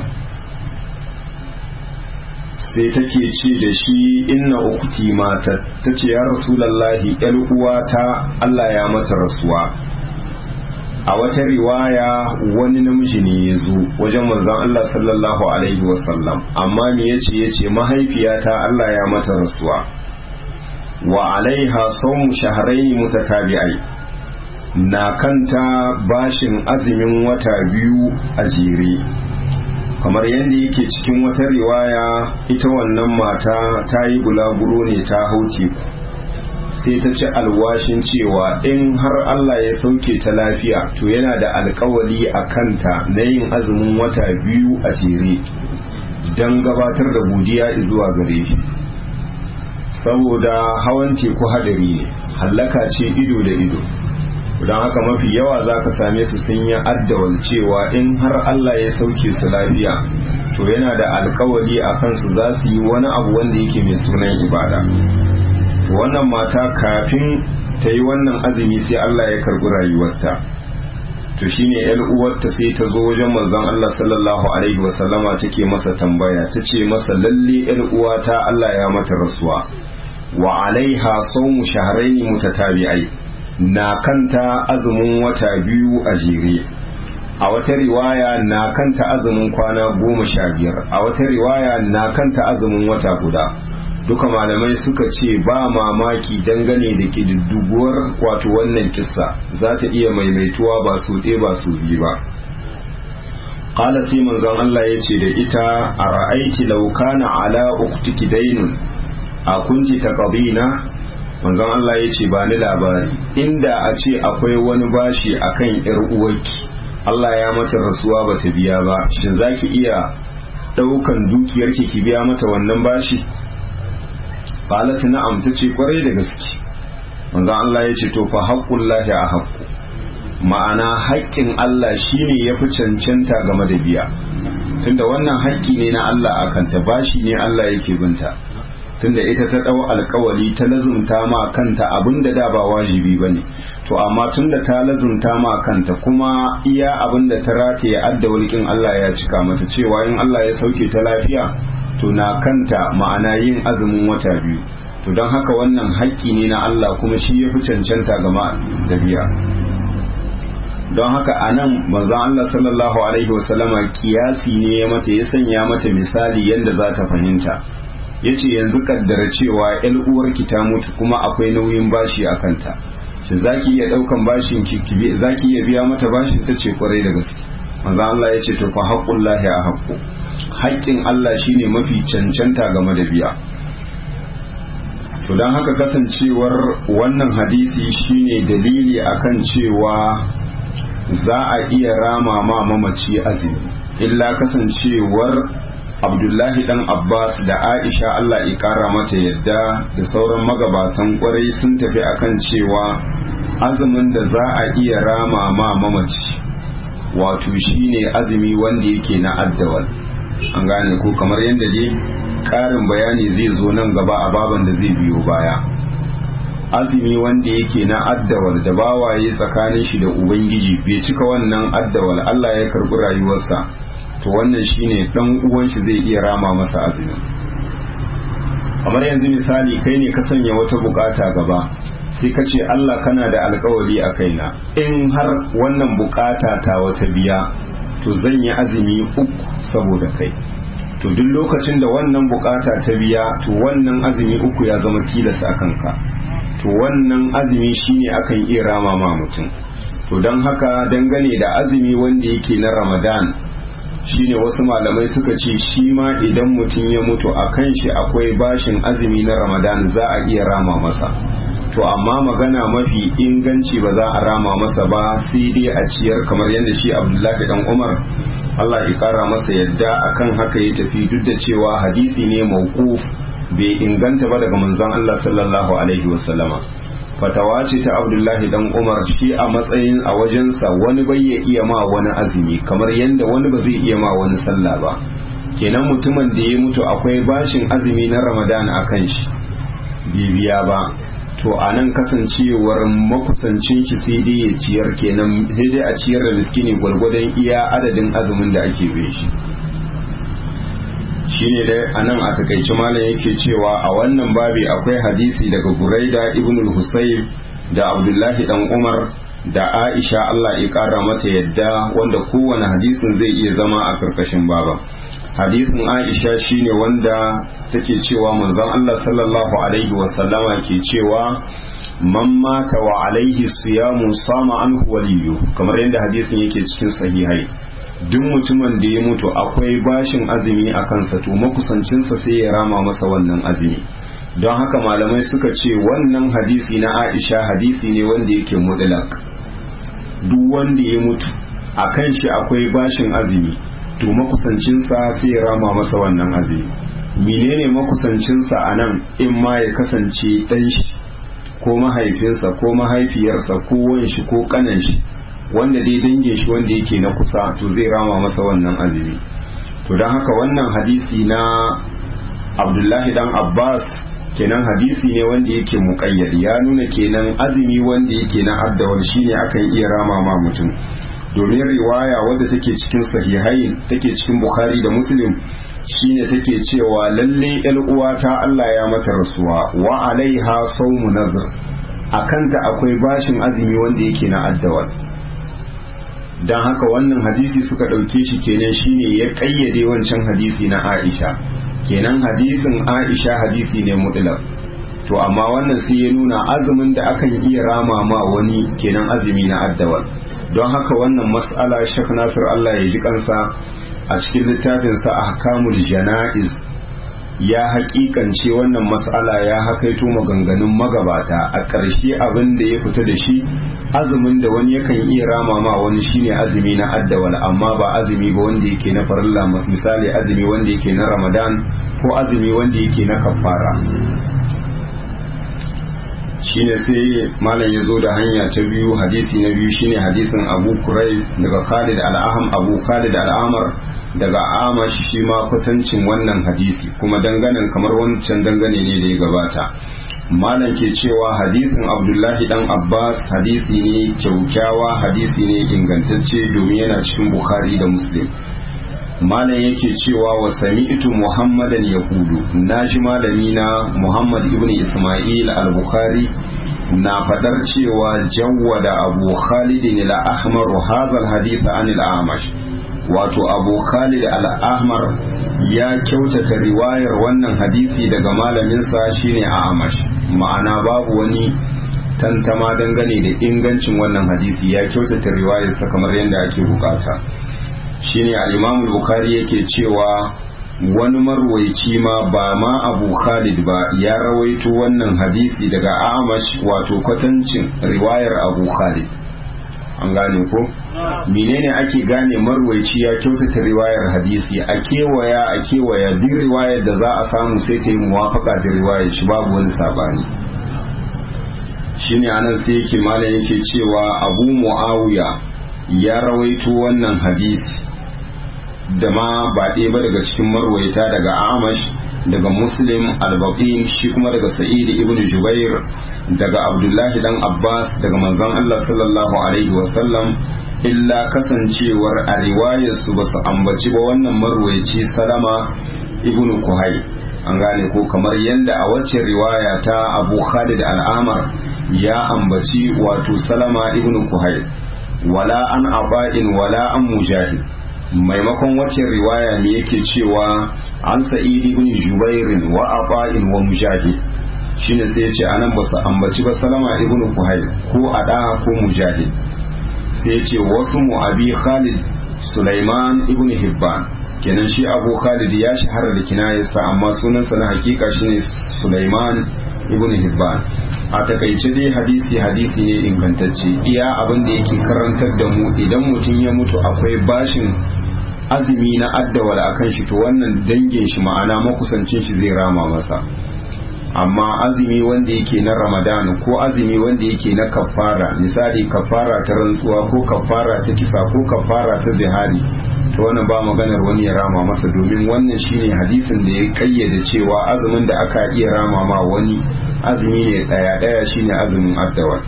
sai take ce da shi inna ukti mata ta ce ya rasulallahi yar uwata Allah ya mata rasuwa a wata riwaya wani namiji ne ya zo wajen manzon Allah sallallahu alaihi wasallam amma me yace yace mahaifiyata Allah ya mata rasuwa wa alaiha sawmu shahrayn mutatabi'ai na kanta bashin azumin wata biyu a jere kamar yadda yake cikin wata riwaya ita wannan mata ta yi bulaguro ne ta hau teku sai ta ci alwashin cewa in har Allah ya sauke ta lafiya to yana da alkawali a kanta na yin azumin wata biyu a jere don gabatar da godiya zuwa gare shi saboda hawan teku hadari ne hallaka ce ido da ido don haka mafi yawa za ka same su sun yi addawal cewa in har Allah ya sauke su lafiya to yana da alkawali a kansu za su yi wani abu wanda yake mai sunan ibada wannan mata kafin ta yi wannan azumi sai Allah ya karbi rayuwarta to shine yar uwarta sai ta zo wajen manzon Allah sallallahu alaihi wasallama take masa tambaya ta ce masa lalle yar uwata Allah ya mata rasuwa wa alaiha sawmu shahrayn mutatabi'ai na kanta azumin wata biyu a jere a wata riwaya na kanta azumin kwana goma sha biyar a wata riwaya na kanta azumin wata guda duka malamai suka ce ba mamaki dangane da ƙididduguwar wato wannan kissa za ta iya maimaituwa ba su ɗaya ba su biyu ba ƙala sai manzon Allah ya ce da ita a ra'aiti laukana ala uktiki dainun a kunji ta manzon Allah ya ce ba ni labari inda a ce akwai wani bashi akan yar uwarki Allah ya mata rasuwa ba ta biya ba shin zaki iya daukan dukiyarki ki biya mata wannan bashi qalat na'am tace kwarai da gaske manzon Allah ya ce to fa haqqullahi a haqqu ma'ana haƙƙin Allah shine yafi cancanta game da biya tunda wannan haƙƙi ne na Allah akan ta bashi ne Allah yake binta tunda ita ta ɗau alkawali ta lazumta ma kanta abin da da ba wajibi ba ne to amma tunda ta lazumta ma kanta kuma iya abin da ta rataye adda walƙin Allah ya cika mata cewa in Allah ya sauke ta lafiya to na kanta ma'ana yin azumin wata biyu to don haka wannan haƙƙi ne na Allah kuma shi ya fi cancanta gama da biya don haka a nan manzon Allah sallallahu alaihi wasallama kiyasi ne ya mata ya sanya mata misali yadda za ta fahimta ya ce yanzu kaddara cewa yan uwarki ta mutu kuma akwai nauyin bashi a kanta shi za ki iya ɗaukan bashin ki za ki iya biya mata bashin ta ce kwarai da gaske manzo Allah ya ce to fa haqqul lahi a haqqu haƙƙin Allah shine mafi cancanta game da biya to dan haka kasancewar wannan hadisi shine dalili akan cewa za a iya rama ma mamaci azumi illa kasancewar abdullahi dan abbas da aisha allah kara mata yadda da sauran magabatan kwarai sun tafi akan cewa azumin da za a iya rama ma mamaci wato shine azumi wanda yake na addawal an gane ko kamar yadda dai karin bayani zai zo nan gaba a baban da zai biyo baya azumi wanda yake na addawal da bawaye tsakanin shi da ubangiji bai cika wannan addawal allah ya karbi rayuwarsa to wannan shine dan uwan shi zai iya rama masa azumi kamar yanzu misali kai ne ka sanya wata bukata gaba sai ka ce Allah kana da alkawari a kaina in har wannan bukata ta wata biya to zan yi azumi uku saboda kai to duk lokacin da wannan bukata ta biya to wannan azumi uku ya zama tilas a kanka to wannan azumi shine akan iya rama ma mutum to don haka dangane da azumi wanda yake na ramadan shine wasu malamai suka ce shi ma idan mutum ya mutu a kan shi akwai bashin azumi na ramadan za a iya rama masa to amma magana mafi inganci ba za a rama masa ba sai dai a ciyar kamar yadda shi abdullahi dan umar allah ya kara masa yadda akan haka ya tafi duk da cewa hadisi ne mawquf bai inganta ba daga manzon allah sallallahu alaihi wasallama fatawa ce ta abdullahi dan umar shi a matsayin a wajensa wani bai ya iya ma wani azumi kamar yadda wani ba zai iya ma wani sallah ba kenan mutumin da ya mutu akwai bashin azumi na ramadan a kan shi bibiya ba to a nan kasancewar makusancin shi sai dai ya ciyar kenan sai dai a ciyar da miskini gwargwadon iya adadin azumin da ake bin shi shine dai a nan a takaici malam yake cewa a wannan babi akwai hadisi daga buraida ibn al-husayb da abdullahi dan umar da aisha allah ya kara mata yadda wanda kowane hadisin zai iya zama a karkashin baba hadisin aisha shine wanda take cewa manzon allah sallallahu alaihi wasallama ke cewa man mata wa alaihi siyamu sama anhu waliyu kamar yadda hadisin yake cikin sahihai duk mutumin da ya mutu akwai bashin azumi a kansa to makusancinsa sai ya rama masa wannan azumi don haka malamai suka ce wannan hadisi na aisha hadisi ne wanda yake mutlak duk wanda ya mutu a kan shi akwai bashin azumi to makusancinsa sai ya rama masa wannan azumi menene makusancinsa a nan in ma ya kasance ɗan shi ko mahaifinsa ko mahaifiyarsa ko wanshi ko kanan shi wanda dai dangin shi wanda yake na kusa to zai rama masa wannan azumi to don haka wannan hadisi na abdullahi dan abbas kenan hadisi ne wanda yake muƙayyad ya nuna kenan azumi wanda yake na addawar shine akan iya rama ma mutum domin riwaya wadda take cikin sahihai take cikin bukhari da muslim shine take cewa lalle yar uwata Allah ya mata rasuwa wa alaiha sawmu nazr akanta akwai bashin azumi wanda yake na addawar don haka wannan hadisi suka ɗauke shi kenan shine ya ƙayyade wancan hadisi na aisha kenan hadisin aisha hadisi ne mutlaq to amma wannan sai ya nuna azumin da akan iya rama ma wani kenan azumi na addawal don haka wannan mas'ala shek nasir allah ya ji kansa a cikin littafinsa ahkamul jana'iz ya haƙiƙance wannan mas'ala ya hakaito maganganun magabata a ƙarshe abin da ya fita da shi azumin da wani yakan iya rama ma wani shine azumi na addawal amma ba azumi ba wanda yake na farilla misali azumi wanda yake na ramadan ko azumi wanda yake na kafara shine sai malam ya zo da hanya ta biyu hadisi na biyu shine hadisin abu kurai daga khalid al'aham abu khalid al'amar daga amash shi ma kwatancin wannan hadisi kuma danganan kamar wancan dangane ne da ya gabata malam ke cewa hadisin abdullahi dan abbas hadisi ne kyaukyawa hadisi ne ingantacce domin yana cikin bukhari da muslim malam yake cewa wa sami'tu muhammadan yaqulu naji malami na muhammad ibn isma'il al-bukhari na fadar cewa jawwada abu khalid al-ahmar hadha al-hadith an al-amash wato abu khalid al-ahmar ya kyautata riwayar wannan hadisi daga malaminsa shine amash ma'ana babu wani tantama dangane da ingancin wannan hadisi ya kyautata riwayarsa kamar yadda ake bukata shine al-imam bukhari yake cewa wani marwaici ma ba ma abu khalid ba ya rawaito wannan hadisi daga amash wato kwatancin riwayar abu khalid an gane ko menene ake gane marwaici ya kyautata riwayar hadisi a kewaya a kewaya duk riwayar da za a samu sai ta yi muwafaka da riwayar shi babu wani sabani shine anan sai yake malam yake cewa abu muawiya ya rawaito wannan hadisi da ma ba ɗaya ba daga cikin marwaita daga amash daga muslim albaqin shi kuma daga sa'id ibn jubair daga abdullahi dan abbas daga manzon allah sallallahu alaihi wasallam illa kasancewar a riwayarsu ba su ambaci ba wannan marwaici salama ibn kuhai an gane ko kamar yadda a wacce riwaya ta abu khalid al'amar ya ambaci wato salama ibn kuhai wala an aba'in wala an mujahid maimakon wacce riwaya ne yake cewa an sa'id ibn jubair wa aqa'in wa mujahid shine sai ya ce anan ba su ambaci ba salama ibn kuhayl ko ada ko mujahid sai ya ce wasu mu abi khalid sulaiman ibn hibban kenan shi abu khalid ya shahara da kinayarsa amma sunansa na hakika shine sulaiman ibn hibban a takaice dai hadisi hadisi ne ingantacce iya abin da yake karantar da mu idan mutum ya mutu akwai bashin azumi na addawal akan shi to wannan dangin shi ma'ana makusancin shi zai rama masa amma azumi wanda yake na ramadan ko azumi wanda yake na kafara misali kafara ta rantsuwa ko kafara ta kisa ko kafara ta zihari to wannan ba maganar wani ya rama masa domin wannan shine hadisin da ya kayyade cewa azumin da aka iya rama ma wani azumi ne daya daya shine azumin addawal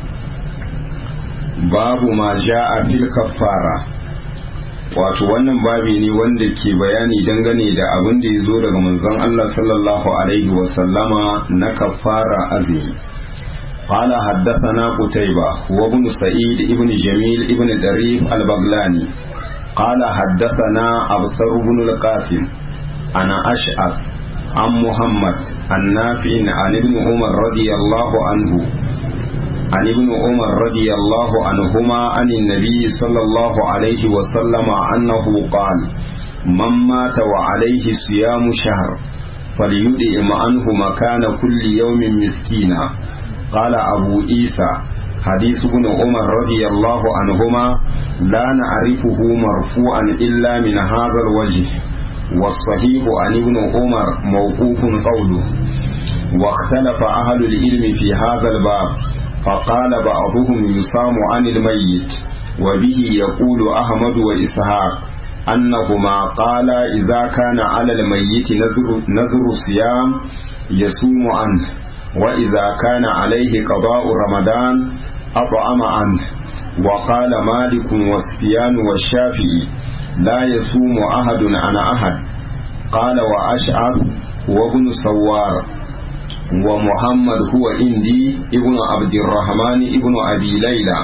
babu ma ja'a fil kaffara wato wannan babi ne wanda ke bayani dangane da abin da ya zo daga manzon Allah sallallahu alaihi wa sallama na kaffara azumi قال حدثنا قتيبة وابن سعيد ابن جميل ابن دريف البغلاني قال حدثنا أبصر بن القاسم أنا أشعث عن محمد النافع عن ابن عمر رضي الله عنه عن ابن عمر رضي الله عنهما عن النبي صلى الله عليه وسلم أنه قال من مات وعليه صيام شهر فليدئم عنه مكان كل يوم مسكينا قال أبو عيسى حديث ابن عمر رضي الله عنهما لا نعرفه مرفوعا إلا من هذا الوجه والصحيح عن ابن عمر موقوف قوله واختلف أهل العلم في هذا الباب فقال بعضهم يصام عن الميت وبه يقول أحمد وإسحاق أنهما قال إذا كان على الميت نذر, نذر صيام يصوم عنه وإذا كان عليه قضاء رمضان أطعم عنه وقال مالك والسفيان والشافعي لا يصوم أحد عن أحد قال وأشعث وابن سوار ومحمد هو إندي ابن عبد الرحمن ابن أبي ليلى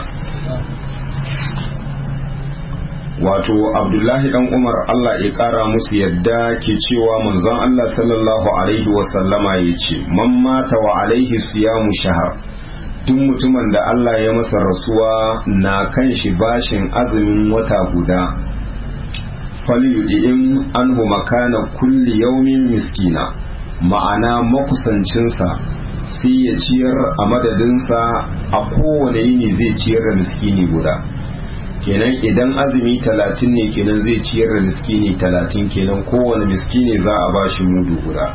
wato abdullahi dan umar allah ya kara musu yadda ke cewa manzon allah sallallahu alaihi wasallama ya ce man mata wa alaihi siyamu shahar duk mutumin da allah ya masa rasuwa na kan shi bashin azumin wata guda falyudi'in anhu makana kulli yaumin miskina ma'ana makusancinsa sai ya ciyar a madadinsa a kowane yini zai ciyar da miskini guda kenan idan azumi talatin ne kenan zai ciyar da miskini talatin kenan kowane miskini za a bashi mudu guda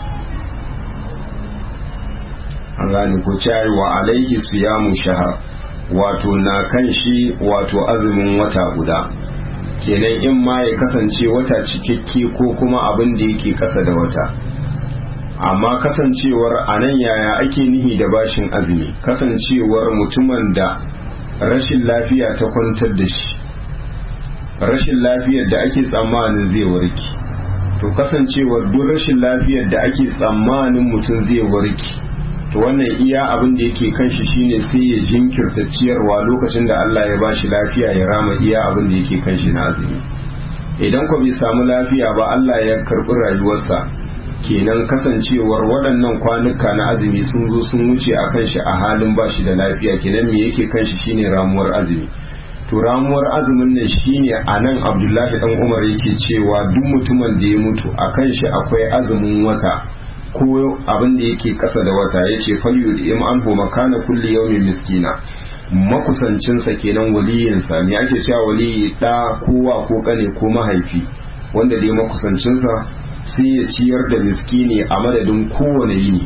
an gane ko cari wa alaihi siyamu shahar wato na kan shi wato azumin wata guda kenan in ma ya kasance wata cikakke ko kuma abin da yake kasa da wata amma kasancewar a nan yaya ake nihi da bashin azumi kasancewar mutumin da rashin lafiya ta kwantar da shi rashin lafiyar da ake tsammanin zai warke to kasancewar duk rashin lafiyar da ake tsammanin mutum zai warke to wannan iya abin da yake kan shi shine sai ya jinkirta ciyarwa lokacin da Allah ya bashi lafiya ya rama iya abin da yake kan shi na azumi idan ko bai samu lafiya ba Allah ya karbi rayuwarsa kenan kasancewar waɗannan kwanuka na azumi sun zo sun wuce a kan shi a halin ba shi da lafiya kenan me yake kan shi shine ramuwar azumi to ramuwar azumin nan shine a nan abdullahi dan umar yake cewa duk mutumin da ya mutu a kan shi akwai azumin wata ko abin da yake kasa da wata ya ce falyu da im an makana kulli yawmin miskina makusancinsa kenan waliyinsa me ake cewa waliyi da kowa ko kane ko mahaifi wanda dai makusancinsa sai ya ciyar da miskini a madadin kowane yini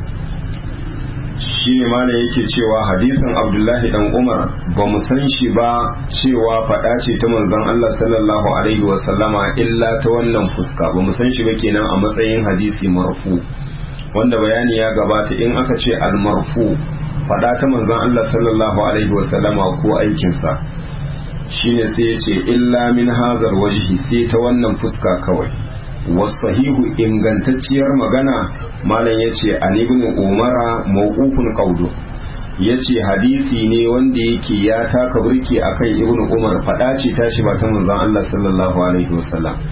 shi ne mana yake cewa hadisin abdullahi dan umar ba mu san shi ba cewa faɗa ce ta manzon allah sallallahu alaihi wasallama illa ta wannan fuska ba mu san shi ba kenan a matsayin hadisi marfu wanda bayani ya gabata in aka ce almarfu faɗa ta manzon allah sallallahu alaihi wasallama ko aikinsa shine sai ya ce illa min hazar wajhi sai ta wannan fuska kawai wasahihu ingantacciyar magana malam ya ce an ibn umara mawqufun qawlu ya ce hadisi ne wanda yake ya taka burki akan ibn umar fada ce tashi ba ta manzon Allah sallallahu alaihi wasallam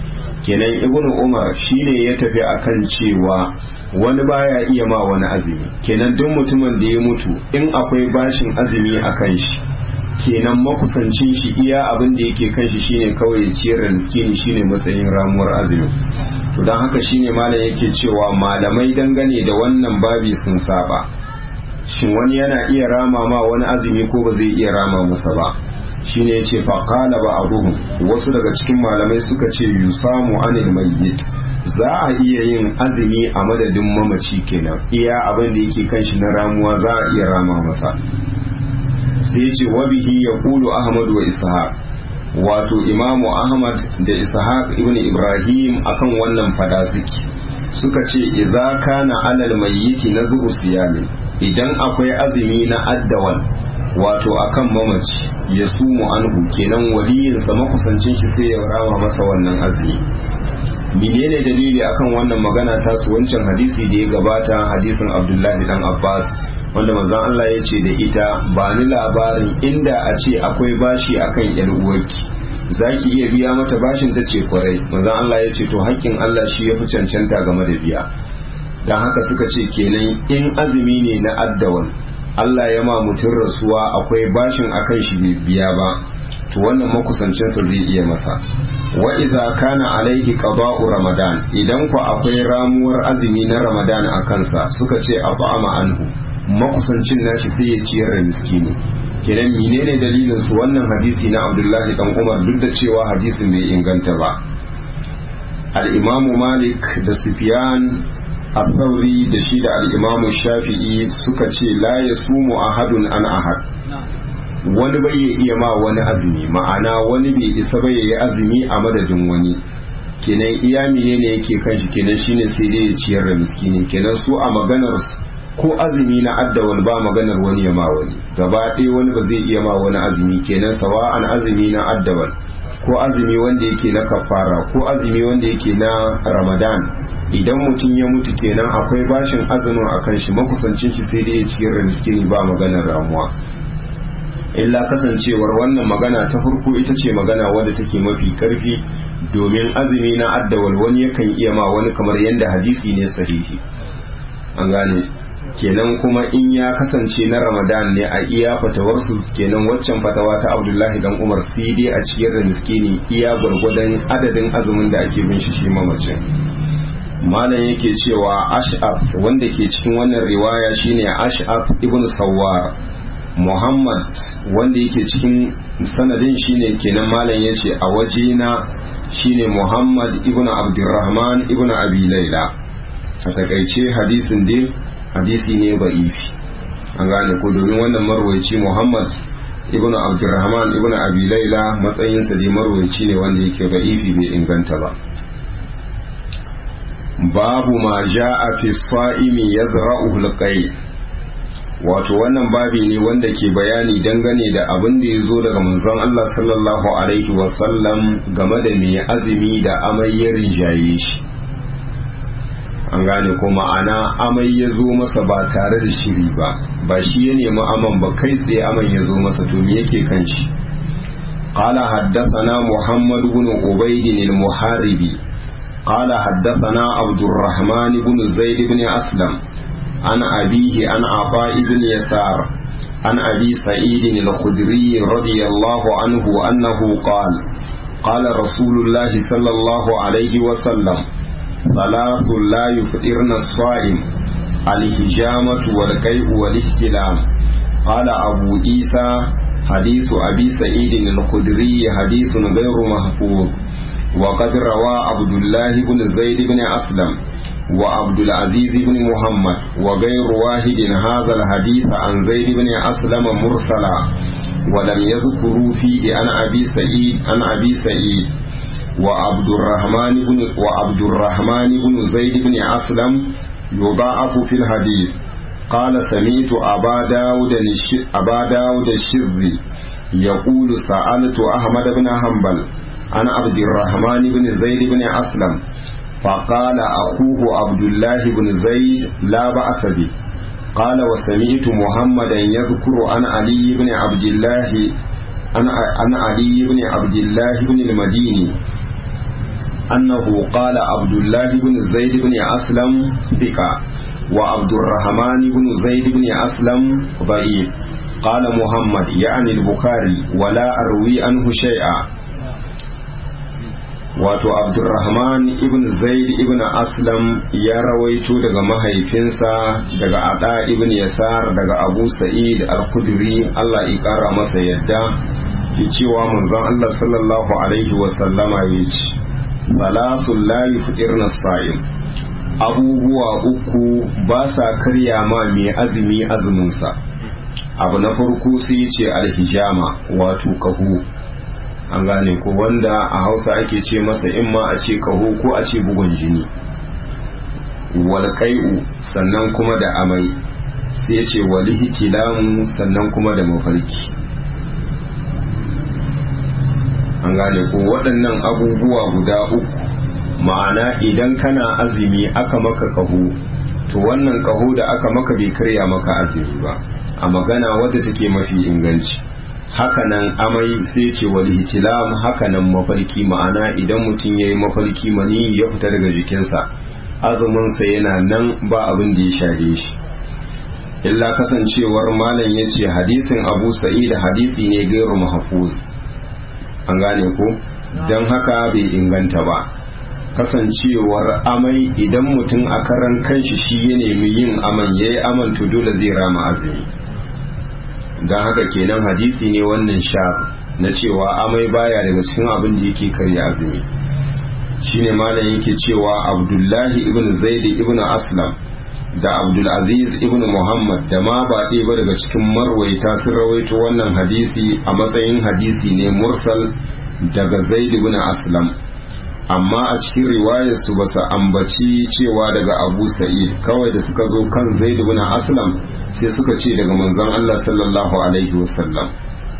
kenan ibnu umar shine ya tafi akan cewa wani baya iya ma wani azumi kenan duk mutumin da ya mutu in akwai bashin azumi a kan shi kenan makusancin shi iya abin da yake kan shi shine kawai ya ciyar da miskini shine matsayin ramuwar azumi to don haka shine malam yake cewa malamai dangane da wannan babi sun saba shin wani yana iya rama ma wani azumi ko ba zai iya rama masa ba shine yace fa qala ba'dhum wasu daga cikin malamai suka ce yusamu anil mayyit za a iya yin azumi a madadin mamaci kenan iya abin da yake kan shi na ramuwa za a iya rama masa sai yace wa bihi yaqulu ahmad wa ishaq wato imamu ahmad da ishaq ibn ibrahim akan wannan fada suke suka ce idza kana alal mayyiti nazru siyamin idan akwai azumi na addawan wato akan mamaci ya sumu anhu kenan waliyinsa makusancin shi sai ya rama masa wannan azumi menene dalili akan wannan magana ta su wancan hadisi da ya gabata hadisin abdullahi dan abbas wanda manzon Allah ya ce da ita ba ni labarin inda a ce akwai bashi akan yar uwarki zaki iya biya mata bashin ta ce kwarai manzon Allah ya ce to haƙƙin Allah shi ya fi cancanta game da biya dan haka suka ce kenan in azumi ne na addawan Allah ya ma mutum rasuwa akwai bashin akan shi bai biya ba to wannan makusancinsa zai iya masa wa idza kana alaihi qada'u ramadan idan ku akwai ramuwar azumi na ramadan a kansa suka ce at'ama anhu makusancin nashi sai ya ciyar da miskini kenan menene dalilin su wannan hadisi na Abdullahi dan Umar duk da cewa hadisin bai inganta ba al-Imam Malik da Sufyan al-Thawri da shi da al-Imam Shafi'i suka ce la yasumu ahadun an ahad wani bai iya ma wani azumi ma'ana wani bai isa bai yi azumi a madadin wani kenan iya ne yake kan shi kenan shine sai dai ya ciyar da miskini kenan su a maganar ko azumi na addawal ba maganar wani ya ma wani gaba ɗaya wani ba zai iya ma wani azumi kenan sawa'an azumi na addawal ko azumi wanda yake na kafara ko azumi wanda yake na ramadan idan mutum ya mutu kenan akwai bashin azumin akan shi makusancin shi sai dai ya ciyar da miskini ba maganar ramuwa illa kasancewar wannan magana ta farko ita ce magana wadda take mafi karfi domin azumi na addawal wani yakan iya ma wani kamar yadda hadisi ne sahihi an gane kenan kuma in ya kasance na ramadan ne a iya fatawarsu kenan waccan fatawa ta abdullahi dan umar sai dai a ciyar da miskini iya gwargwadon adadin azumin da ake bin shi shi mamacin malam yake cewa ash'af wanda ke cikin wannan riwaya shine ash'af ibn sawwar Muhammad wanda yake cikin sanadin shine kenan malam yace a wajena shine Muhammad ibn Abdurrahman ibn Abi Laila a takaice hadisin dai hadisi ne ba'ifi an gane ko domin wannan marwaci Muhammad ibn Abdurrahman ibn Abi Laila matsayinsa dai marwaci ne wanda yake ba'ifi bai inganta ba babu ma ja'a fi sa'imi yazra'uhu al wato wannan babi ne wanda ke bayani dangane da abin da ya zo daga manzon Allah sallallahu alaihi wasallam game da mai azumi da amai ya rinjaye shi an gane ko ma'ana amai ya zo masa ba tare da shiri ba ba shi ya nemi aman ba kai tsaye aman ya zo masa to me yake kan shi قال حدثنا محمد بن عبيد المحاربي قال حدثنا عبد الرحمن بن زيد بن أسلم عن أبيه عن عطاء بن يسار عن أبي سعيد الخدري رضي الله عنه أنه قال قال رسول الله صلى الله عليه وسلم ثلاث لا يفطرن الصائم الهجامة والكيء والاحتلام قال أبو عيسى حديث أبي سعيد الخدري حديث غير محفوظ وقد روى عبد الله بن زيد بن أسلم وعبد العزيز بن محمد وغير واحد هذا الحديث عن زيد بن أسلم مرسلا ولم يذكروا فيه عن أبي سعيد عن أبي سعيد وعبد الرحمن بن وعبد الرحمن بن زيد بن أسلم يضاعف في الحديث قال سمعت أبا داود أبا داود الشري يقول سألت أحمد بن حنبل عن عبد الرحمن بن زيد بن أسلم فقال أخوه عبد الله بن زيد لا بأس به قال وسمعت محمدا يذكر عن علي بن عبد الله عن علي بن عبد الله بن المديني أنه قال عبد الله بن زيد بن أسلم ثقة وعبد الرحمن بن زيد بن أسلم ضعيف قال محمد يعني البخاري ولا أروي عنه شيئا wato abdurrahman ibn zaid ibn aslam ya rawaito daga mahaifinsa daga ada ibn yasar daga abu sa'id al-khudri Allah ya kara masa yadda ke cewa manzon Allah sallallahu alaihi wa sallama yace salasul la yufdirna sa'im abubuwa uku ba sa karya ma mai azumi azuminsa abu na farko sai ce alhijama wato kahu an gane ko wanda a hausa ake ce masa in ma a ce kaho ko a ce bugun jini walƙai'u sannan kuma da amai sai ce walihi kilamu sannan kuma da mafarki an gane ko waɗannan abubuwa guda uku ma'ana idan kana azumi aka maka kaho to wannan kaho da aka maka bai karya maka azumi ba a magana wadda take mafi inganci hakanan amai sai ce wal hitilam hakanan mafarki ma'ana idan mutum yayi mafarki mani ya fita daga jikinsa azumin sa yana nan ba abin da ya share shi illa kasancewar malam yace hadisin Abu Sa'id hadisi ne gairu mahfuz an gane ko dan haka bai inganta ba kasancewar amai idan mutum a karan kanshi shi ya nemi yin aman yayi aman to dole zai rama azumi don haka kenan hadisi ne wannan sha na cewa amai baya daga cikin abin da yake karya azumi shine malam yake cewa abdullahi ibn zaid ibn aslam da abdulaziz ibn muhammad da ma ba ɗaya ba daga cikin marwaita sun rawaito wannan hadisi a matsayin hadisi ne mursal daga zaid ibn aslam amma a cikin riwayarsu ba su ambaci cewa daga abu sa'id kawai da suka zo kan zaid ibn aslam sai suka ce daga manzon Allah sallallahu alaihi wasallam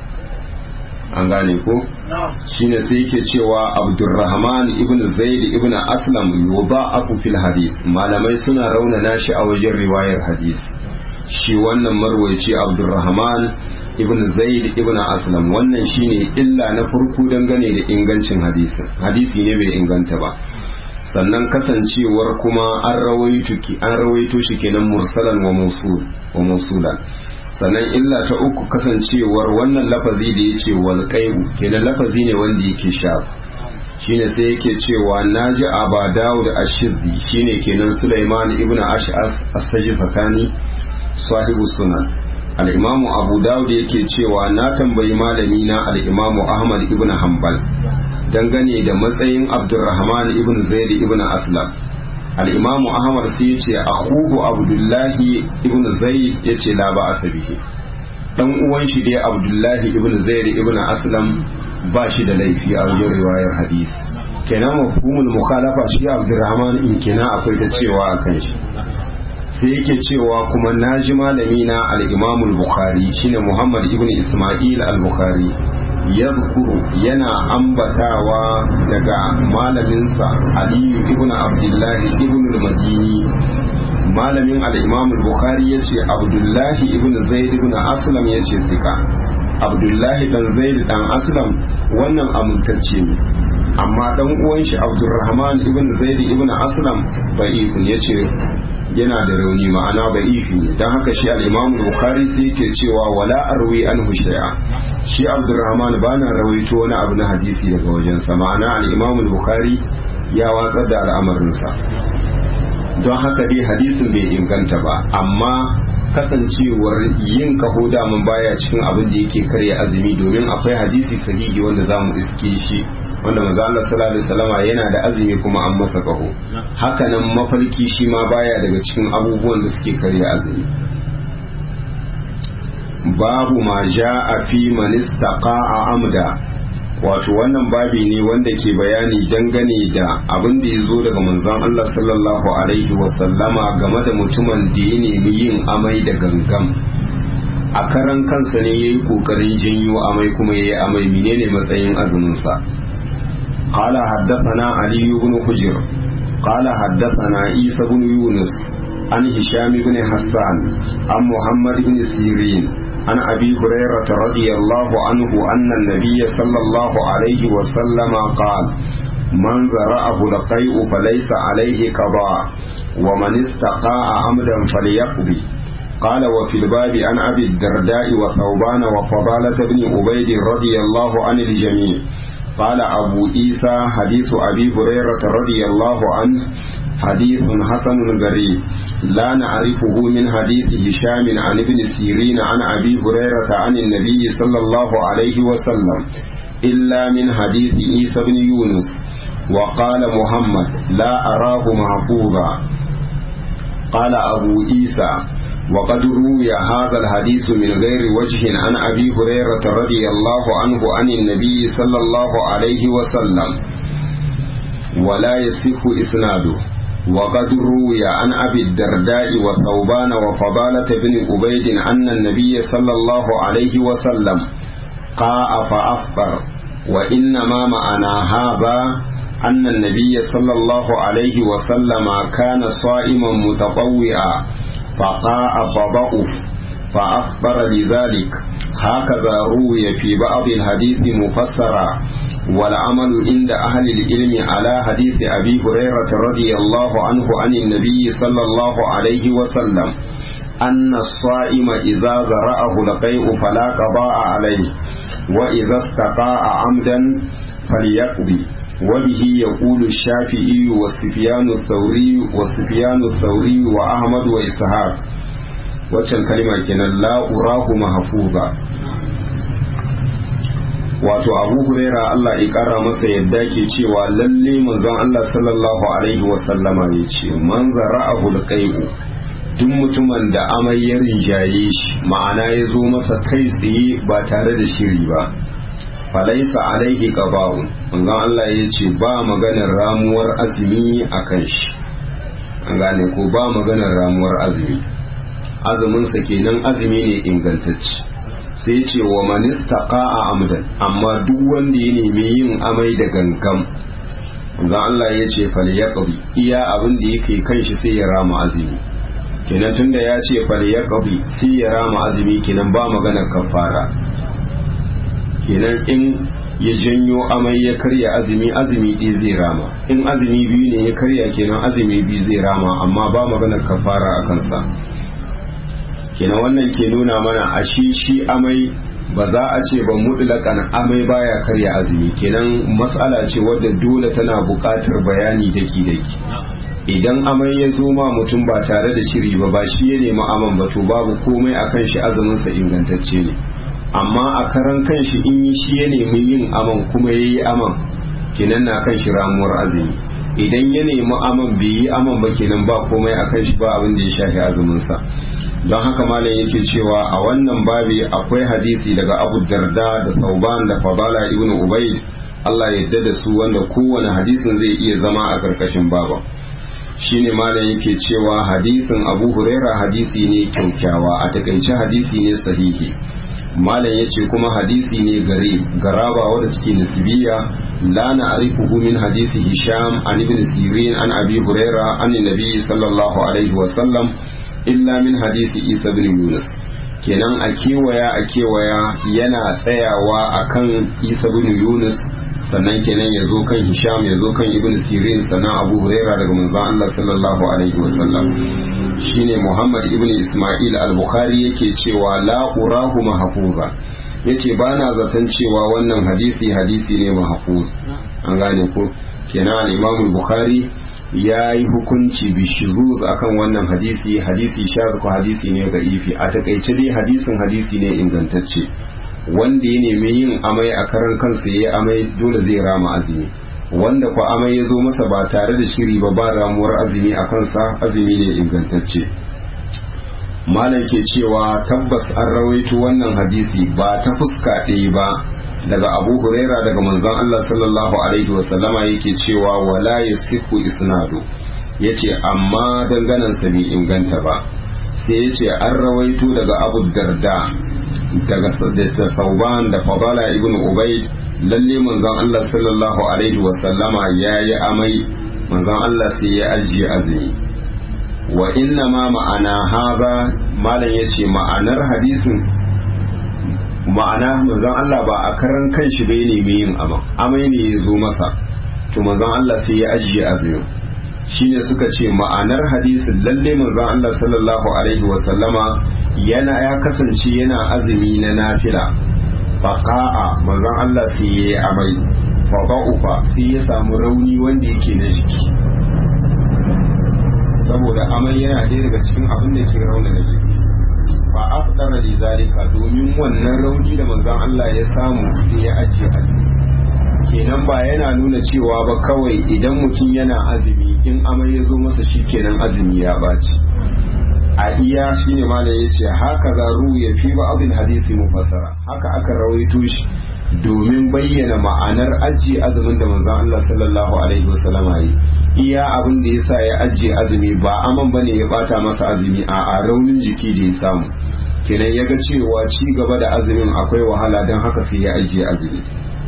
an gane ko shine sai yake cewa abdurrahman ibn zaid ibn aslam yudha'afu fil hadith malamai suna raunana shi a wajen riwayar hadith shi wannan marwaci abdurrahman ibn zaid ibn aslam wannan shine illa na farko dangane da ingancin hadisin hadisi ne bai inganta ba sannan kasancewar kuma an rawaito ki an rawaito shi kenan mursalan wa mawsul wa mawsulan sannan illa ta uku kasancewar wannan lafazi da yace wal qaibu kenan lafazi ne wanda yake shaf shine sai yake cewa naji aba dawud ash-shiddi shine kenan sulaiman ibn ash'as as-sajfatani sahibu sunan al'imamu abu dawud yake cewa na tambayi malami na al'imamu ahmad ibn hanbal dangane da matsayin abdurrahman ibn zaid ibn aslam al'imamu ahmad sai ya ce akhuhu abdullahi ibn zaid ya ce la ba asabihi dan uwan shi dai abdullahi ibn zaid ibn aslam ba shi da laifi a wajen riwayar hadisi kenan mafhumul mukhalafa shi abdurrahman in kina akwai ta cewa akan shi sai yake cewa kuma na ji malami na al-imam al-bukhari shine muhammad ibn isma'il al-bukhari yadhkuru yana ambatawa daga malaminsa aliyu ibn abdullahi ibn al-madini malamin al-imam al-bukhari yace abdullahi ibn zaid ibn aslam yace zika abdullahi dan zaid dan aslam wannan amintacce ne amma dan uwan shi abdurrahman ibn zaid ibn aslam da'ifun yace yana da rauni ma'ana ba ifi ne don haka shi al-imam bukhari sai yake cewa wala arwi anhu shay'a shi abdurrahman bana rawaito wani abu na hadisi daga wajensa ma'ana al-imam bukhari ya watsar da al'amarinsa don haka dai hadisin bai inganta ba amma kasancewar yin kaho damun baya cikin abin da yake karya azumi domin akwai hadisi sahihi wanda za mu iske shi wanda maza Allah sallallahu alaihi wasallama yana da azumi kuma an masa kaho hakanan mafarki shi ma baya daga cikin abubuwan da suke karya azumi babu ma ja'a fi man istaqa'a amda wato wannan babi ne wanda ke bayani dangane da abin da ya zo daga manzon Allah sallallahu alaihi wasallama game da mutumin da ya nemi yin amai da gangam a karan kansa ne ya yi ƙoƙarin janyo amai kuma ya yi amai menene matsayin azuminsa قال حدثنا علي بن حجر قال حدثنا عيسى بن يونس عن هشام بن حسان عن محمد بن سيرين عن أبي هريرة رضي الله عنه أن النبي صلى الله عليه وسلم قال من ذرأه القيء فليس عليه قضاء ومن استقاء عمدا فليقضي قال وفي الباب عن أبي الدرداء وثوبان وفضالة بن عبيد رضي الله عن الجميع قال أبو عيسى حديث أبي هريرة رضي الله عنه حديث حسن غريب لا نعرفه من حديث هشام عن ابن سيرين عن أبي هريرة عن النبي صلى الله عليه وسلم إلا من حديث عيسى بن يونس وقال محمد لا أراه محفوظا قال أبو عيسى وقد روي هذا الحديث من غير وجه عن أبي هريرة رضي الله عنه عن النبي صلى الله عليه وسلم ولا يصح إسناده وقد روي عن أبي الدرداء وثوبان وفضالة بن عبيد أن النبي صلى الله عليه وسلم قاء فأفطر وإنما معنى هذا أن النبي صلى الله عليه وسلم كان صائما متطوعا فقاء فضعف فأخبر بذلك هكذا روي في بعض الحديث مفسرا والعمل عند أهل العلم على حديث أبي هريرة رضي الله عنه عن النبي صلى الله عليه وسلم أن الصائم إذا ذرأه لقيء فلا قضاء عليه وإذا استقاء عمدا فليقضي وبه يقول الشافعي والسفيان الثوري والسفيان الثوري وأحمد وإسحاق waccan kalima kenan la urahu mahfuza wato abu huraira Allah ya kara masa yadda ke cewa lalle manzon Allah sallallahu alaihi wasallama ya ce man zara'ahu alqai'u duk mutumin da amai ya rinjaye shi ma'ana ya zo masa kai tsaye ba tare da shiri ba falaisa alaihi qaba'un manzon Allah ya ce ba maganar ramuwar azumi akan shi an gane ko ba maganar ramuwar azumi azuminsa kenan azumi ne ingantacce sai ce wa manistaqa a amdan amma duk wanda ya nemi yin amai da gangam zan Allah ya ce fal yaqdi iya abin da yake kan shi sai ya rama azumi kenan tunda ya ce fal yaqdi sai ya rama azumi kenan ba magana kafara kenan in ya janyo amai ya karya azumi azumi ɗaya zai rama in azumi biyu ne ya karya kenan azumi biyu zai rama amma ba magana kafara a kansa kenan wannan ke nuna mana a shi shi amai ba za a ce ba mutlakan amai baya karya azumi kenan matsala ce wadda dole tana buƙatar bayani daki daki idan amai ya zo ma mutum ba tare da shiri ba ba shi ya nemi aman ba to babu komai akan shi azuminsa ingantacce ne amma a karan kan shi in yi shi ya nemi yin aman kuma ya yi aman kenan na kan shi ramuwar azumi idan ya nemi aman bai yi aman ba kenan ba komai akan shi ba abin da ya shafi azuminsa don haka malam yake cewa a wannan babi akwai hadisi daga abu darda da sauban da fadala ibn ubaid Allah yadda da su wanda kowane hadisin zai iya zama a karkashin baba shine malam yake cewa hadisin abu huraira hadisi ne kyaukyawa a takaice hadisi ne sahihi malam yace kuma hadisi ne gare garaba wadda take nisbiya la na'rifuhu min hadisi hisham an ibn sirin an abi huraira an nabi sallallahu alaihi wa sallam illa min hadisi isa bin yunus kenan a kewaya a kewaya yana tsayawa akan isa bin yunus sannan kenan ya zo kan hisham ya zo kan ibn sirin sannan abu huraira daga manzon allah sallallahu alaihi wasallam shine muhammad ibn isma'il al-bukhari yake cewa la urahu mahfuza yace ba na zaton cewa wannan hadisi hadisi ne mahfuz an gane ko kenan al-imam bukhari ya yi hukunci bishiruz akan wannan hadisi hadisi shaz ko hadisi ne ga ifi a takaice dai hadisin hadisi ne ingantacce wanda ya nemi yin amai a karan kansa ya amai dole zai rama azumi wanda ko amai ya zo masa ba tare da shiri ba ba ramuwar azumi a kansa azumi ne ingantacce malam ke cewa tabbas an rawaito wannan hadisi ba ta fuska ɗaya ba daga abu huraira daga manzon Allah sallallahu alaihi wasallama yake cewa wala yasihu isnadu yace amma danganan sa bai inganta ba sai yace an rawaito daga abu darda daga da sauban da fadala ibn ubaid lalle manzon Allah sallallahu alaihi wasallama yayi amai manzon Allah sai ya ajiye azumi wa inna ma ma'ana haza malam yace ma'anar hadisin ma'ana manzon Allah ba a karan kanshi bai nemi yin amai amai ne ya zo masa to manzon Allah sai ya ajiye azumin shine suka ce ma'anar hadisin lalle manzon Allah sallallahu alaihi wasallama yana ya kasance yana azumi na nafila faqa'a manzon Allah sai ya yi amai faqa'ufa sai ya samu rauni wanda yake na jiki saboda amai yana ɗaya daga cikin abin da ke rauna na jiki fa afdara li zalika domin wannan rauni da manzon Allah ya samu sai ya ajiye azumi kenan ba yana nuna cewa ba kawai idan mutum yana azumi in amai ya zo masa shikenan azumi ya baci a iya shine malam yace haka za ya fi ba abin hadisi mufassara haka aka rawaito shi domin bayyana ma'anar ajiye azumin da manzon Allah sallallahu alaihi wasallam yi iya abin da yasa ya ajiye azumi ba aman bane ya bata masa azumi a a raunin jiki da ya samu kenan ya ga cewa ci gaba da azumin akwai wahala don haka sai ya ajiye azumi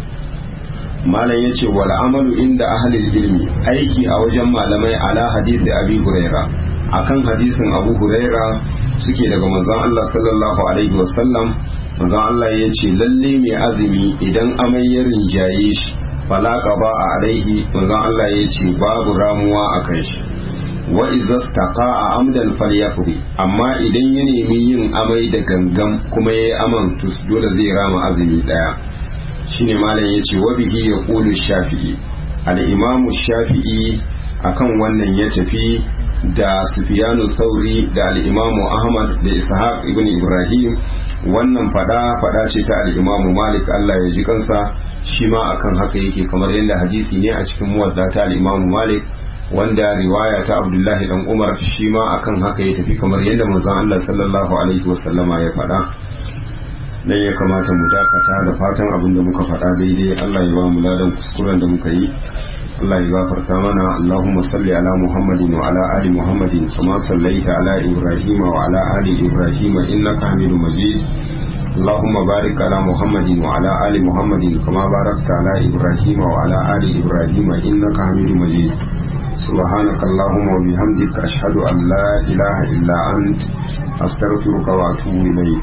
malam ya ce wal amalu inda ahlil ilmi aiki a wajen malamai ala hadisi abi huraira akan hadisin abu huraira suke daga manzon Allah sallallahu alaihi wasallam manzon Allah ya ce lalle mai azumi idan amai ya rinjaye shi fala qaba alaihi manzon Allah ya ce babu ramuwa akan shi wa idza a amdan falyaqdi amma idan ya nemi yin amai da gangan kuma yayi aman to dole zai rama azumi daya shine malam yace wa bihi yaqulu shafi'i al-imamu shafi'i akan wannan ya tafi da sufyanu sauri da al-imamu ahmad da ishaq ibn ibrahim wannan fada fada ce ta al-imamu malik Allah ya ji kansa shi ma akan haka yake kamar yadda hadisi ne a cikin muwadda ta al-imamu malik wanda riwaya ta abdullahi dan umar shi ma akan haka ya tafi kamar yadda manzon Allah sallallahu alaihi wasallama ya fada dan ya kamata mu dakata da fatan abin da muka faɗa daidai Allah ya ba mu ladan kuskuren da muka yi Allah ya gafarta mana Allahumma salli ala Muhammadin wa ala ali Muhammadin kama sallaita ala Ibrahim wa ala ali Ibrahim innaka Hamidum Majid اللهم بارك على محمد وعلى آل محمد كما باركت على إبراهيم وعلى آل إبراهيم إنك حميد مجيد سبحانك اللهم وبحمدك أشهد أن لا إله إلا أنت أستغفرك وأتوب إليك